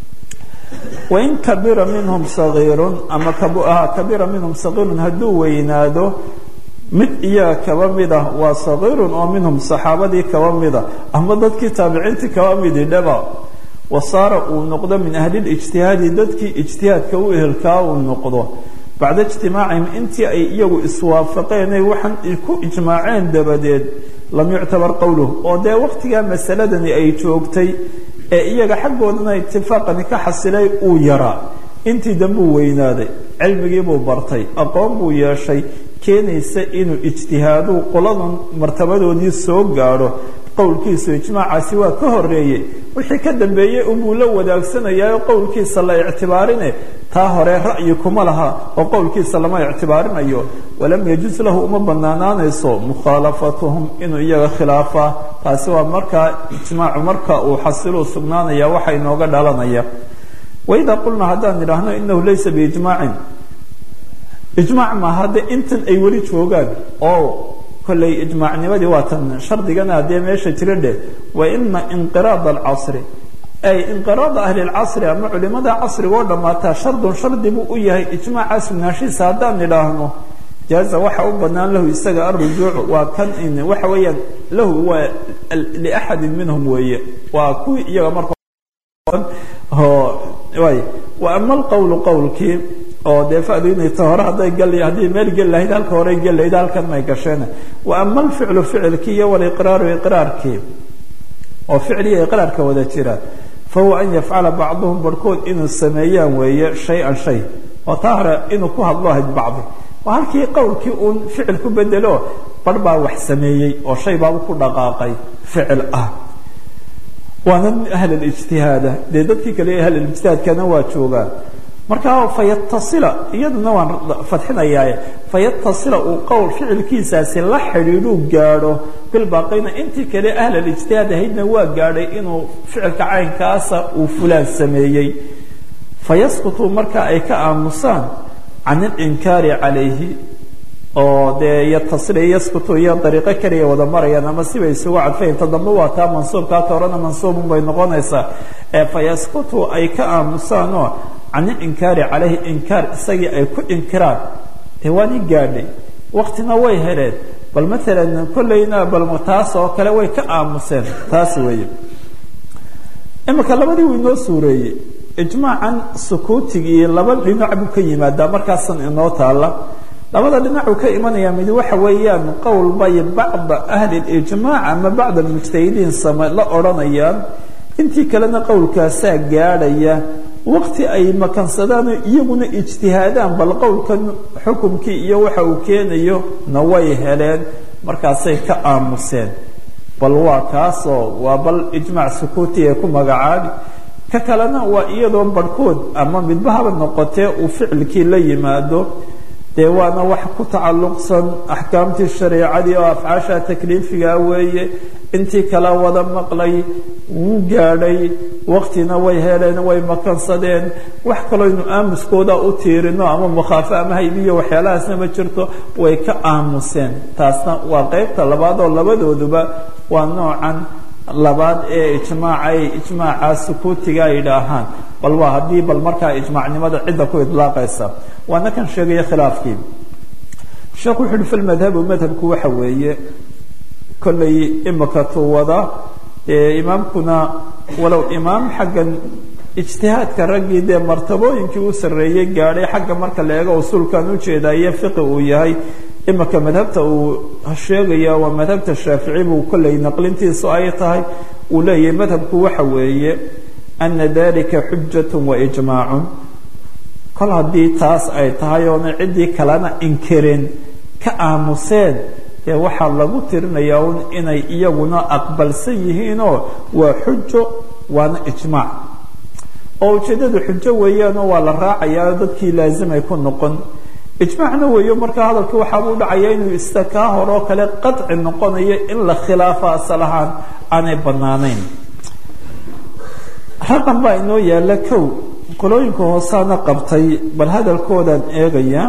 wain kabira minhum sagiirun ama kabira minhum sagiirun hadduu weynaado mid iyaga kaba mid ah waa sagiirun oo minhum saxaabadii kaba mida ama dadkii taabiciintii kaba midi dhaba wasaara uu noqdo min ahlilijtihaadi dadkii ijtihaadka u ehelkaa uu noqdo bacda ijtimaacihim intii ay iyagu iswaafaqeenay waxaan ku ijmaaceen dabadeed lam yuctabar qowluh oo dee waqtigaa masaladani ay joogtay ee iyaga xaggoodana itifaaqani ka xasilay uu yaraa intii dambuu weynaaday cilmigiibuu bartay aqoon buu yeeshay keenaysa inuu ijtihaadu qoladan martabadoodii soo gaadho qowlkiisu ijmaacaasi waa ka horeeyey wixii ka dambeeyey unbuu la wadaagsanayaayo qowlkiisa la ictibaarine taa hore ra'yi kuma laha oo qowlkiisa lama ictibaarinayo walam yajus lahu uma banaanaanayso mukhaalafatuhum inuu iyaga khilaafaa taasi waa markaa ijmaacu marka uu xasiluu sugnaanaya waxa inooga dhalanaya waidaa qulnaa haddaan idhaahno inahu laysa biijmaacin ijmaac maaha de intan ay weli joogaan oo kolley ijmaacnimadii waa tan shardigana haddee meesha jira dheh wa ina inqiraad alcasri ay inqiraada ahli lcasri ama culimada casriga oo dhammaataa shardun shardi buu u yahay ijmaaca sugnaashiisa haddaan idhaahno jaaza waxa u banaan lahu isaga arujuuc waa kan waxa weeyaan lahu waa liaxadin minhum weeye waa kuwii iyaga marka y wa ama alqowlu qowlkii oo dee fadu inay ta hore hadday gal haddii meel geli lahayd halka horey geli lahayd halkan may gasheen wa ama alficlu ficilkii iyo waliqraaru iqraarkii oo ficliya iqraarka wada jira fahuwa an yafcala bacduhum barhkood inuu sameeyaan weeye shay-an shay oo taa hore inuu ku hadlo ahayd bacdi waa halkii qowlkii uun ficil ku bedelo barh baa wax sameeyey oo shay baaba ku dhaqaaqay ficil ah waana ahlilijtihaada dee dadkii kale ahlilijtihaadkana waa joogaan markaa fayatasila iyaduna waan fadxinayaaye fayatasila uu qowl ficilkiisaasi la xidhiidhuu gaadho bilbaaqina intii kale ahlalijtihaad ahaydna waa gaadhay inuu ficilka caynkaasa uu fulaan sameeyey fayasqutuu marka ay ka aamusaan can ilinkaari calayhi oo dee yatasila yasqutu iyo dariiqo kaliya wada marayaan ama sibay isugu cadfayn ta dambe waa taa mansuubkaa torana mansuubun bay noqonaysaa ee fayasqutuu ay ka aamusaanoo can ilinkaari calayhi inkaar isagii ay ku inkiraan dee waani gaadhay waktina way heleen bal maalan kollayna bal taas oo kale way ka aamuseen taas weeye imika labadii wuu inoo suureeyey ijmaacan sukuutigii laba dhinac buu ka yimaadaa markaasan inoo taalla labada dhinacuu ka imanaya mid waxa weeyaan qowl bay bacda ahli lijmaac ama bacd almujtahidiin same la odhanayaan intii kalena qowlkaasaa gaadhaya waqti ay makansadaan iyaguna ijtihaadaan bal qowlkan xukumkii iyo waxa uu keenayo na way heleen markaasay ka aamuseen bal waa kaasoo waa bal ijmaac sukuuti ee ku magacaabi ka kalena waa iyadoo barhkood ama midbahaba noqotee uu ficilkii la yimaado dee waana wax ku tacalluqsan axkaamtii shareecadii oo afcaasha takliifiga weeye intii kala wada maqlay wuu gaadhay waktina way heleen way makansadeen wax kalooynu aamuskooda u tiirino ama mukhaafo ama haybiyo waxyaalahaasna ma jirto way ka aamuseen taasna waa qeybta labaad oo labadooduba waa noocan labaad ee ijmaaca ay ijmaaca sukuutiga ay idhaahaan bal waa haddii bal markaa ijmaacnimada cidda ku idlaaqaysa waana kan sheegaya khilaafkii sheekhu wuxu uhi fi lmadhabu madhabku waxa weeye kollay imika tuwada imaamkuna walow imaam xaggan ijtihaadka raggii dee martabooyinkii u sarreeyey gaadhay xagga marka la eego usuulkan ujeedaa iyo fiqi uu yahay imika madhabta uu sheegaya waa madhabta shaafici buu kollay naqlintiisu ay tahay uu leeyahay madhabku waxa weeye ana dalika xujat waijmaacun kol haddii taas ay tahay oona ciddii kalena inkirin ka aamuseen dee waxaa lagu tirinayaa un inay iyaguna aqbalsan yihiinoo waa xujo waana ijmaac oo ujeeddadu xujo weeyaanoo waa la raacayaa dadkii laazimay ku noqon ijmaacna weeyo markaa hadalka waxaabuu dhacaya inuu ista kaa horoo kale qadci noqonayo in la khilaafa asal ahaan aanay banaanayn raqan baa inoo yaalla kow qolooyinka hoosaana qabtay bal hadalkoodaan eegaya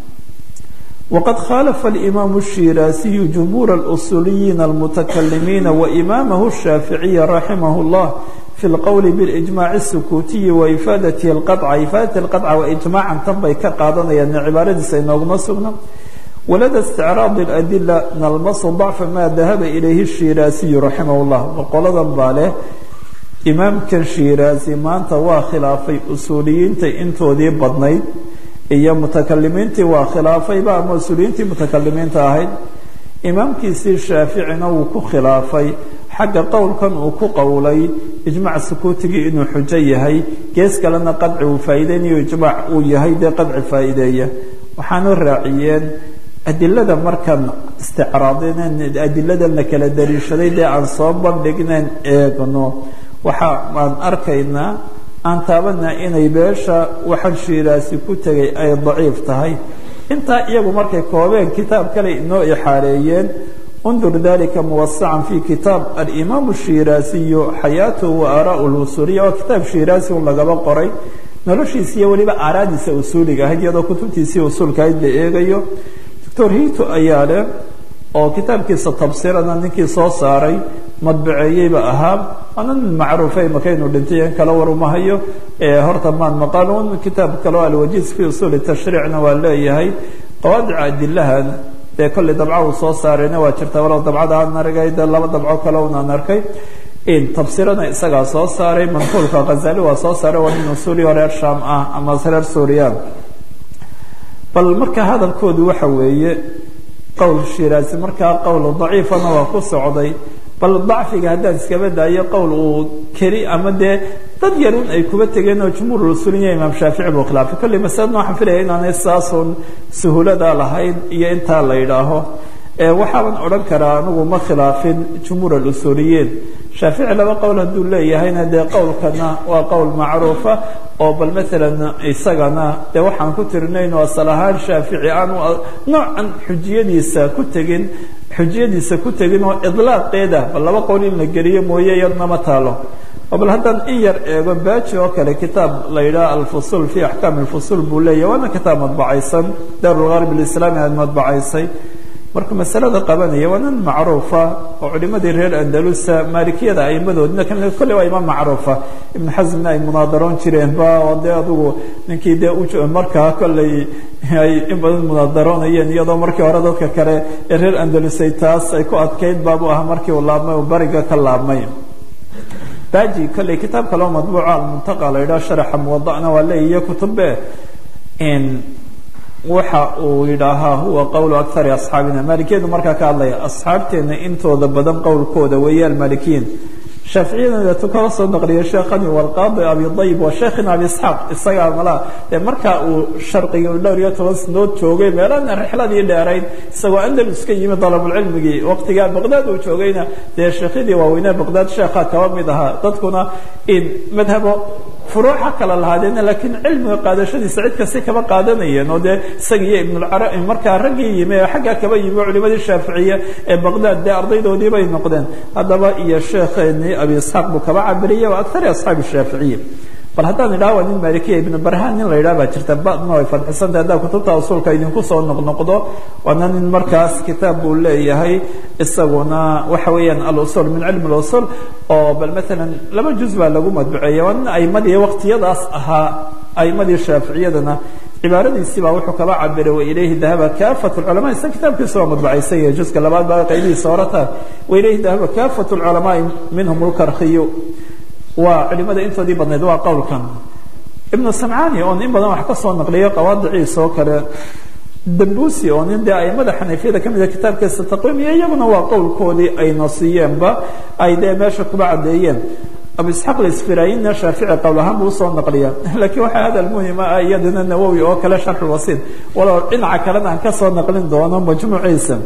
waqad khaalafa alimaamu الshiraasiyu jumhuur اlusuuliyiina almutakalimiina waimaamahu الshaaficiya raximah اllah fi lqowli bilijmaaci الsukuutiyi waifaadatihi اlqaطca ifaadati اlqaطca waijmaacan tan bay ka qaadanayaan cibaaradiisa inooguma sugna walada isticraadi اladila nalmasu dacfa ma dahaba ilayhi الshiraasiyu raximah اllah boqoladan baa leh imaamkan shiraasi maanta waa khilaafay usuuliyiinta intoodii badnayd iyo mutakalimiintii waa khilaafayba ama usuuliyiintii mutakalimiinta ahayd imaamkiisii shaaficina wuu ku khilaafay xagga qowlkan uu ku qowlay ijmac sukuutigii inuu xujo yahay gees kalena qadci uu faa'iideynayo ijmaac uu yahay dee qadci faa'iideeya waxaanu raaciyeen adilada markaan isticraadineen adiladana kala dariishaday dee aan soo bandhigneen eegno waxa aan arkaynaa aan taabanaa inay beesha waxaan shiiraasi ku tegay ay daciif tahay intaa iyagu markay koobeen kitaab kale inoo ixaareeyeen undur dalika muwasacan fi kitaab alimaam shiraasiyu xayaatuhu wa aaraau lusuuliya oo kitaab shiraasi un lagaba qoray noloshiisa iyo weliba aaraadiisa usuuliga ahayd iyadoo kutubtiisii usuulka ahayd la eegayo doctor hito ayaa leh oo kitaabkiisa tabsirana ninkii soo saaray madbaceeyeyba ahaa waana nin macruufay makaynu dhintay in kala warumahayo horta maan maqanuun kitaab kaleo alwajiz fi usuuli tashriicna waa leeyahay qawaadica adilahan dee kolley dabca uu soo saarayna waa jirta walow dabcada aan argay dee laba dabco kale unaan arkay tabsirana isagaa soo saaray manquulka khazali waa soo saaray waa nin usuuliyo reer sham ah ama reer suuriya bal marka hadalkoodu waxa weeye qowl shiraasi markaa qowl daciifana waa ku socday bal dacfiga haddaan iskaba daayo qowl uu keli ama dee dad yarun ay kuba tegeen oo jumhuur usuuliya imaam shaafici buu khilaafay kolley masaladna waxaan filaya inaanay saasun suhuulada lahayn iyo intaa la yidhaaho waxaaban odhan karaa anigu ma khilaafin jumhuur alusuuliyiin shaafici laba qowl hadduu leeyahayna dee qowlkana waa qowl macruufa oo bal maalan isagana dee waxaan ku tirinayno asal ahaan shaafici aanu noocan xujiyadiisa ku tegin xujiyadiisa ku tegin oo idlaaqeeda bal laba qowl in la geliyo mooye iyadna ma taalo oo bal haddaan in yar eego baaji oo kale kitaab la yidhaha alfusul fi axkaam alfusul buu leeyahy waana kitaab madbacaysan daarulgarb alislaami aad madbacaysay marka masalada qabanaya waa nin macruufa oo culimadii reer andalusa maalikiyada aimadoodna kolley waa imaam macruufa ibn xasmna ay munaadaroon jireenba oo dee adugu ninkii dee u markaa kolley ay in badan munaadaroonayeen iyadoo markii hore dadka kale ee reer andalusay taas ay ku adkayd baabu ahaa markii uu laabmay uu bariga ka laabmay baji kolley kitaab kaleo madbuuca almuntaqa la yidhaha sharaxa muwadana waa leeyiyo kutube waxa uu yidhaahaa huwa qowlu akari asxaabina maalikiyadu markaa ka hadlaya asxaabteena intooda badan qowlkooda weeye almaalikiyiin shaaficiyadana deetu kala soo naqliyay sheekhani walqaadi abi dayb wa sheekhina abi isxaaq isagaa malaa dee markaa uu sharqiga dhowr iyo toban sanood joogay meelana rixladii dheerayd isagoo andalus ka yimi dalabulcilmigii waqtigaa baqdaad uu joogayna dee sheekhyadii waaweynee baqdaad sheekhaa kaba mid ahaa dadkuna in madhabo furuuxa kala lahaadeen laakiin cilmiga qaadashadiisa cid kasti kaba qaadanayeen oo dee isaga iyo ibnulcara markaa raggii yimi ee xaggaa kaba yimi culimadii shaaficiye ee baqdaad dee ardaydoodii bay noqdeen haddaba iyo sheekheenii abi isxaaq buu kaba cabiriyay wa akari asxaabi shaaficiye bal haddaan idhaha waa nin malikiya ibnu barhaan nin la yidhaha baa jirta badna way fadxisantah haddaa kutubta usuulka idinku soo noqnoqdo waana nin markaas kitaab buu leeyahay isaguna waxa weeyaan alusul min cilmi اlusul oo bal maalan laba juz baa lagu madbuceeya waa nin aimadii waqtiyadaas ahaa aimadii shaaficiyadana cibaaradiisii baa wuxuu kaba cabiray wailayhi dahaba kaafat culama isa kitaabkiisa waa madbucaysan yahay juska labaad baa qaybihiisa horata wailayhi dahaba kaafat culamaai minhum lkarkiyu waa culimada intoodii badnayd waa qowlkan ibnu samcani oon in badan wax ka soo naqliyo qawaadiciisa oo kale dambusi oo nin dee aimada xanafiyada ka mida kitaabkiisa taqwiim iyo iyaguna waa qowlkoodii ay nasiyeenba ay dee meesha kuba caddeeyeen abu isxaaq lisfirayinna shaafici qowl ahaan buu usoo naqliya laakiin waxaa hadal muhima ah iyadana nawowi oo kale sharxulwasiid walow dhinaca kalena aan kasoo naqlin doono majmuuciisa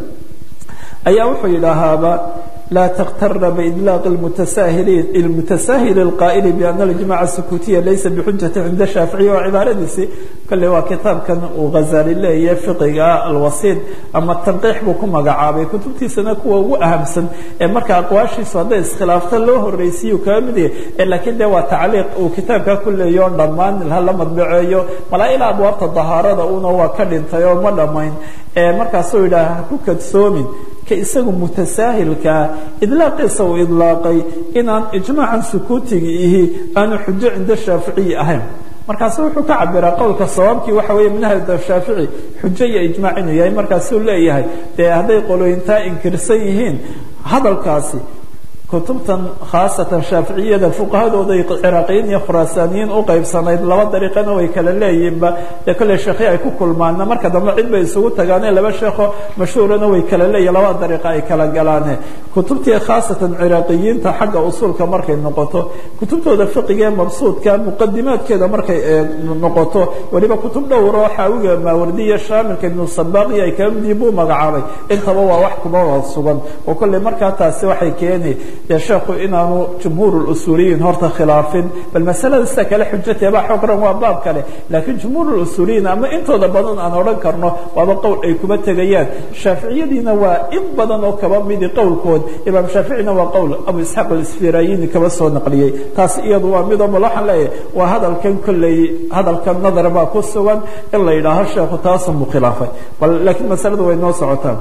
ayaa wuxuu yidhaahaaba لا تغتر بإطلاق المتساهلين المتساهل القائل بأن الجماعة السكوتية ليس بحجة عند الشافعية وعبارadiisi kale waa kitaabkan uu غazali leeyahay fiqiga alwasiid ama tanqiix buu ku magacaabay kutubtiisana kuwa ugu ahamsan ee marka aqwaashiisu hadday iskhilaafta loo horreysiiyu kaga mid yahay laakiin de waa tacliiq uu kitaabka ku leeyo o dhammaan hala madbaceeyo malaa ilaa abwaabta dahaarada una waa ka dhintay oo ma dhammayn markaasuu yidhaha ha ku kadsoomin isagu mutasaahilkaa idlaaqiisa uu idlaaqay inaan ijmaacan sukuutiga ihi aanu xujo cinda shaaficiyi ahayn markaasu wuxuu ka cabiraa qowlka sawaabkii waxa weeye manhajda shaafici xujo iyo ijmaac inuu yahay markaasuu leeyahay dee hadday qolooyintaa inkirsan yihiin hadalkaasi kutubtan khaasatan shaaficiyada fuqahadooda ciraaqiyiin iyo khuraasaaniyiin u qaybsanayd laba dariiqana way kala leeyihinba dee kolley sheekhi ay ku kulmaana marka dambe cid bay isugu tagaane laba sheekho mashhuurana way kala leeyihin laba dariiqa ay kala galaane kutubtii khaasatan ciraaqiyiinta xagga usuulka markay noqoto kutubtooda fiqigee mabsuudka muqadimaadkeeda markay noqoto weliba kutub dhowro xaawiga maawardiya shaamilka ibnu sabaaqi ay kala midii buu magacaabay intaba waa wax kuma wada sugan oo kolley markaa taasi waxay keeni dee sheekhu inaanu jumhuur usuuliyiin horta khilaafin bal masalada sida kale xujateebaa xogran waa baab kale laakiin jumhuur usuuliyiin ama intooda badan aan odhan karno waaba qowl ay kuba tegayaan shaaficiyadiina waa in badan oo kaba midi qowlkood imaam shaaficina waa qowl abu isxaaq alisfirayini kaba soo naqliyey taas iyadu waa midoo mal waxaan leeyahay waa hadalkan kolley hadalkan nadar baa ku sugan in la yidhaaho sheekhu taasunbuu khilaafay bal laakiin masaladu way noo socotaan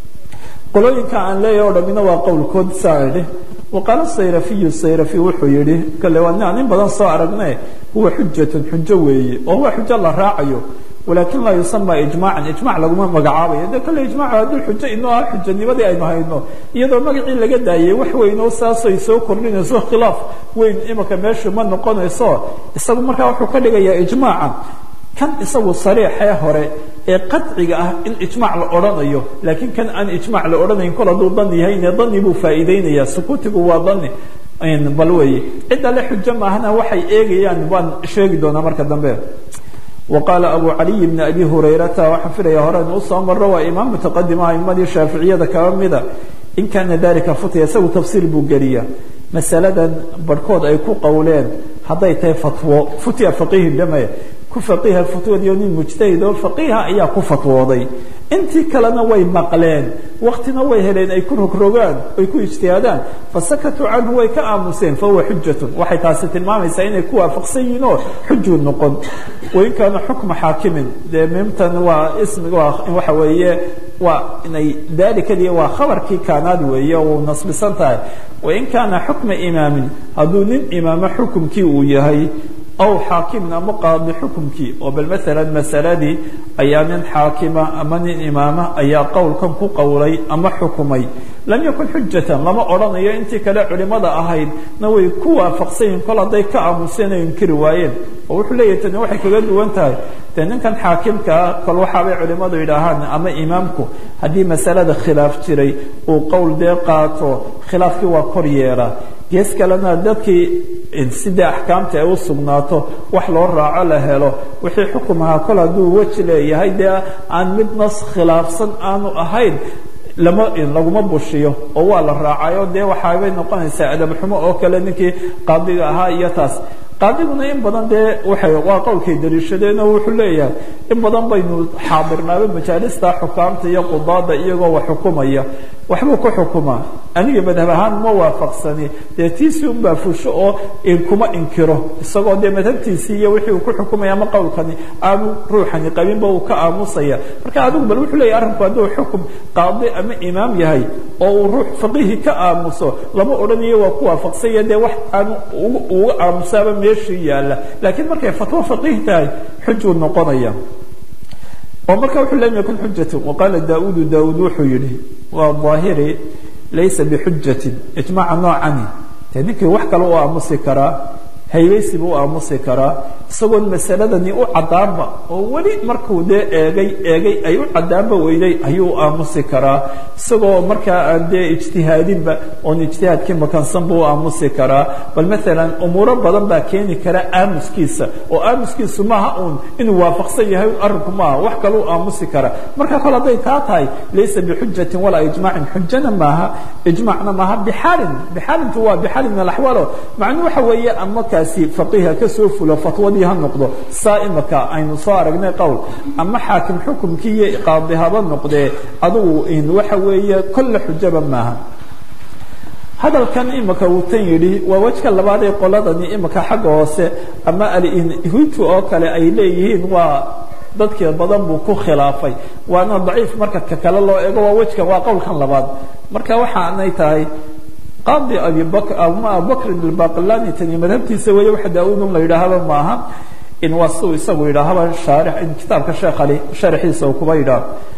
qolooyinka aan leeyahay o dhamina waa qowlkood saa idhi waqaala sayrafiyu sayrafi wuxuu yihi kale waa nin in badan soo aragne huwa xujatun xujo weeye oo huwa xujo la raacayo walakin laa yusama ijmaacan ijmac laguma magacaabayo de kale ijmac hadduu xujo inoo ah xujanimadii aynu hayno iyadoo magacii laga daayay wax weyn oo saasay soo kordhinayso khilaaf weyn imika meeshu ma noqonayso isagu markaa wuxuu ka dhigayaa ijmaaca kan isagu sariixee hore ee qaciga ah in ijmac la odhanayo laakiin kan aan ijmac la odhanayn kol hadduu dani yahayne dani buu faa'iideynaya sukuutigu waa dani bal weeye cidda le xujo maahana waxay eegayaan waan sheegi doonaa marka dambe وqاaل أbو علي بن أbي هريرةa waxaan filaya horen usoo maro waa imaam متqadima aimadii shaaficiyada kaba mida in kana dalika futya isagu tafsiir buu geliya masaladan barhkood ay ku qowleen hadday tahay fatwo futya faqihi dhame ku faqiha fatwadiyo nin mujtahid oo faqiha ayaa ku fatwooday intii kalena way maqleen waktina way heleen ay ku rogrogaan ay ku ijtihaadaan fasakatuu canhu way ka aamuseen fahuwa xujatun waxay taasi tilmaamaysaa inay ku waafaqsan yihiin oo xujuu noqon wain kaana xukma xaakimin dee mimtan waa ismiga waa waxa weeye waa inay dalikadii waa khabarkii kaanaad weeye uu nasbisan tahay wain kaana xukma imaamin hadduu nin imaamo xukumkii uu yahay aw xaakimin ama qaadi xukumkii oo bal maalan masaladii ayaa nin xaakima ama nin imaama ayaa qowlkan ku qowlay ama xukumay lam yakun xujatan lama odhanayo intii kale culimada ahayd na way ku waafaqsanyihin kol hadday ka aamuseen ay inkiri waayeen oo wuxuu leeyahay tani waxay kaga duwan tahay dee ninkan xaakimkaa kol waxaabay culimadu yidhaahaan ama imaamku haddii masalada khilaaf jiray uu qowl dee qaato khilaafkii waa kor yeelaa gees kalena dadkii sidai axkaamta ay u sugnaato wax loo raaco la helo wixii xukum ahaa kol hadduu weji leeyahay dee aan mid nas khilaafsan aanu ahayn lama laguma bushiyo oo waa la raacayo dee waxaabay noqonaysaa adabxumo oo kale ninkii qaadiga ahaa iyo taas qaadiguna in badan dee waxay waa qowlkay daliishadeen oo wuxuu leeyahay in badan baynu xaadirnaaba majaalista xukaamta iyo qudaada iyagoo wax xukumaya waxbuu ku xukumaa aniga madhab ahaan ma waafaqsani dee tiisii unbaa fusho oo kuma inkiro isagoo dee madhabtiisii iyo wixii uu ku xukumaya ama qowlkani aanu ruuxani qabinba uu ka aamusaya marka adigu bal wuxuu leeyahy arrinku hadduu xukum qaadi ama imaam yahay oo uu ruux faqihi ka aamuso lama odhanayo waa ku waafaqsanya dee wax aanu uga aamusaaba meeshii yaalla laakiin markay fatwo faqiih tahay xujuu noqonaya oo marka wuxuu lam yakun xujatu waqaala daaudu daauud wuxuu yihi waa daahiri laysa bixujatin ijmaaca noocani dee ninkii wax kale u aamusi karaa haybaysi buu u aamusi karaa isagoon masaladani u caddaanba oo weli markuu dee eegay eegay ay u caddaanba weyday ayuu u aamusi karaa isagoo markaa aan dee ijtihaadinba oon ijtihaadkii makansan buu u aamusi karaa bal maalan umuuro badan baa keeni kara aamuskiisa oo aamuskiisu maaha uun inuu waafaqsan yahay arrinku maaha wax kale u aamusi karaa marka kole hadday taa tahay laysa bixujatin walaa ijmaacin xujana maaha ijmaacna maaha bixaalin bixaalintu waa bixaalin min alaxwaalo macnuu waxa weeye ama kaasi faqiiha kasoo fulo fatwadii ha noqdo saa imaka aynu soo aragnay qowl ama xaakim xukumkii iyo qaadi haba noqdee adugu in waxa weeye kolle xujaba maaha hadalkan imika uu tan yidhi waa wejka labaad ee qoladani imika xagga hoose ama alhutu oo kale ay leeyihiin waa dadkii badan buu ku khilaafay waana daciif marka ka kale loo eego waa wejkan waa qowlkan labaad marka waxaanay tahay qaadi abibakr ama abubakrin albaqilani tani madhabtiisa weeye waxa daa-uudun la yidhaahaba maaha in waa siuu isagu yidhaahaba shaarix in kitaabka sheekh ali sharaxiisa uu kuba yidhaaho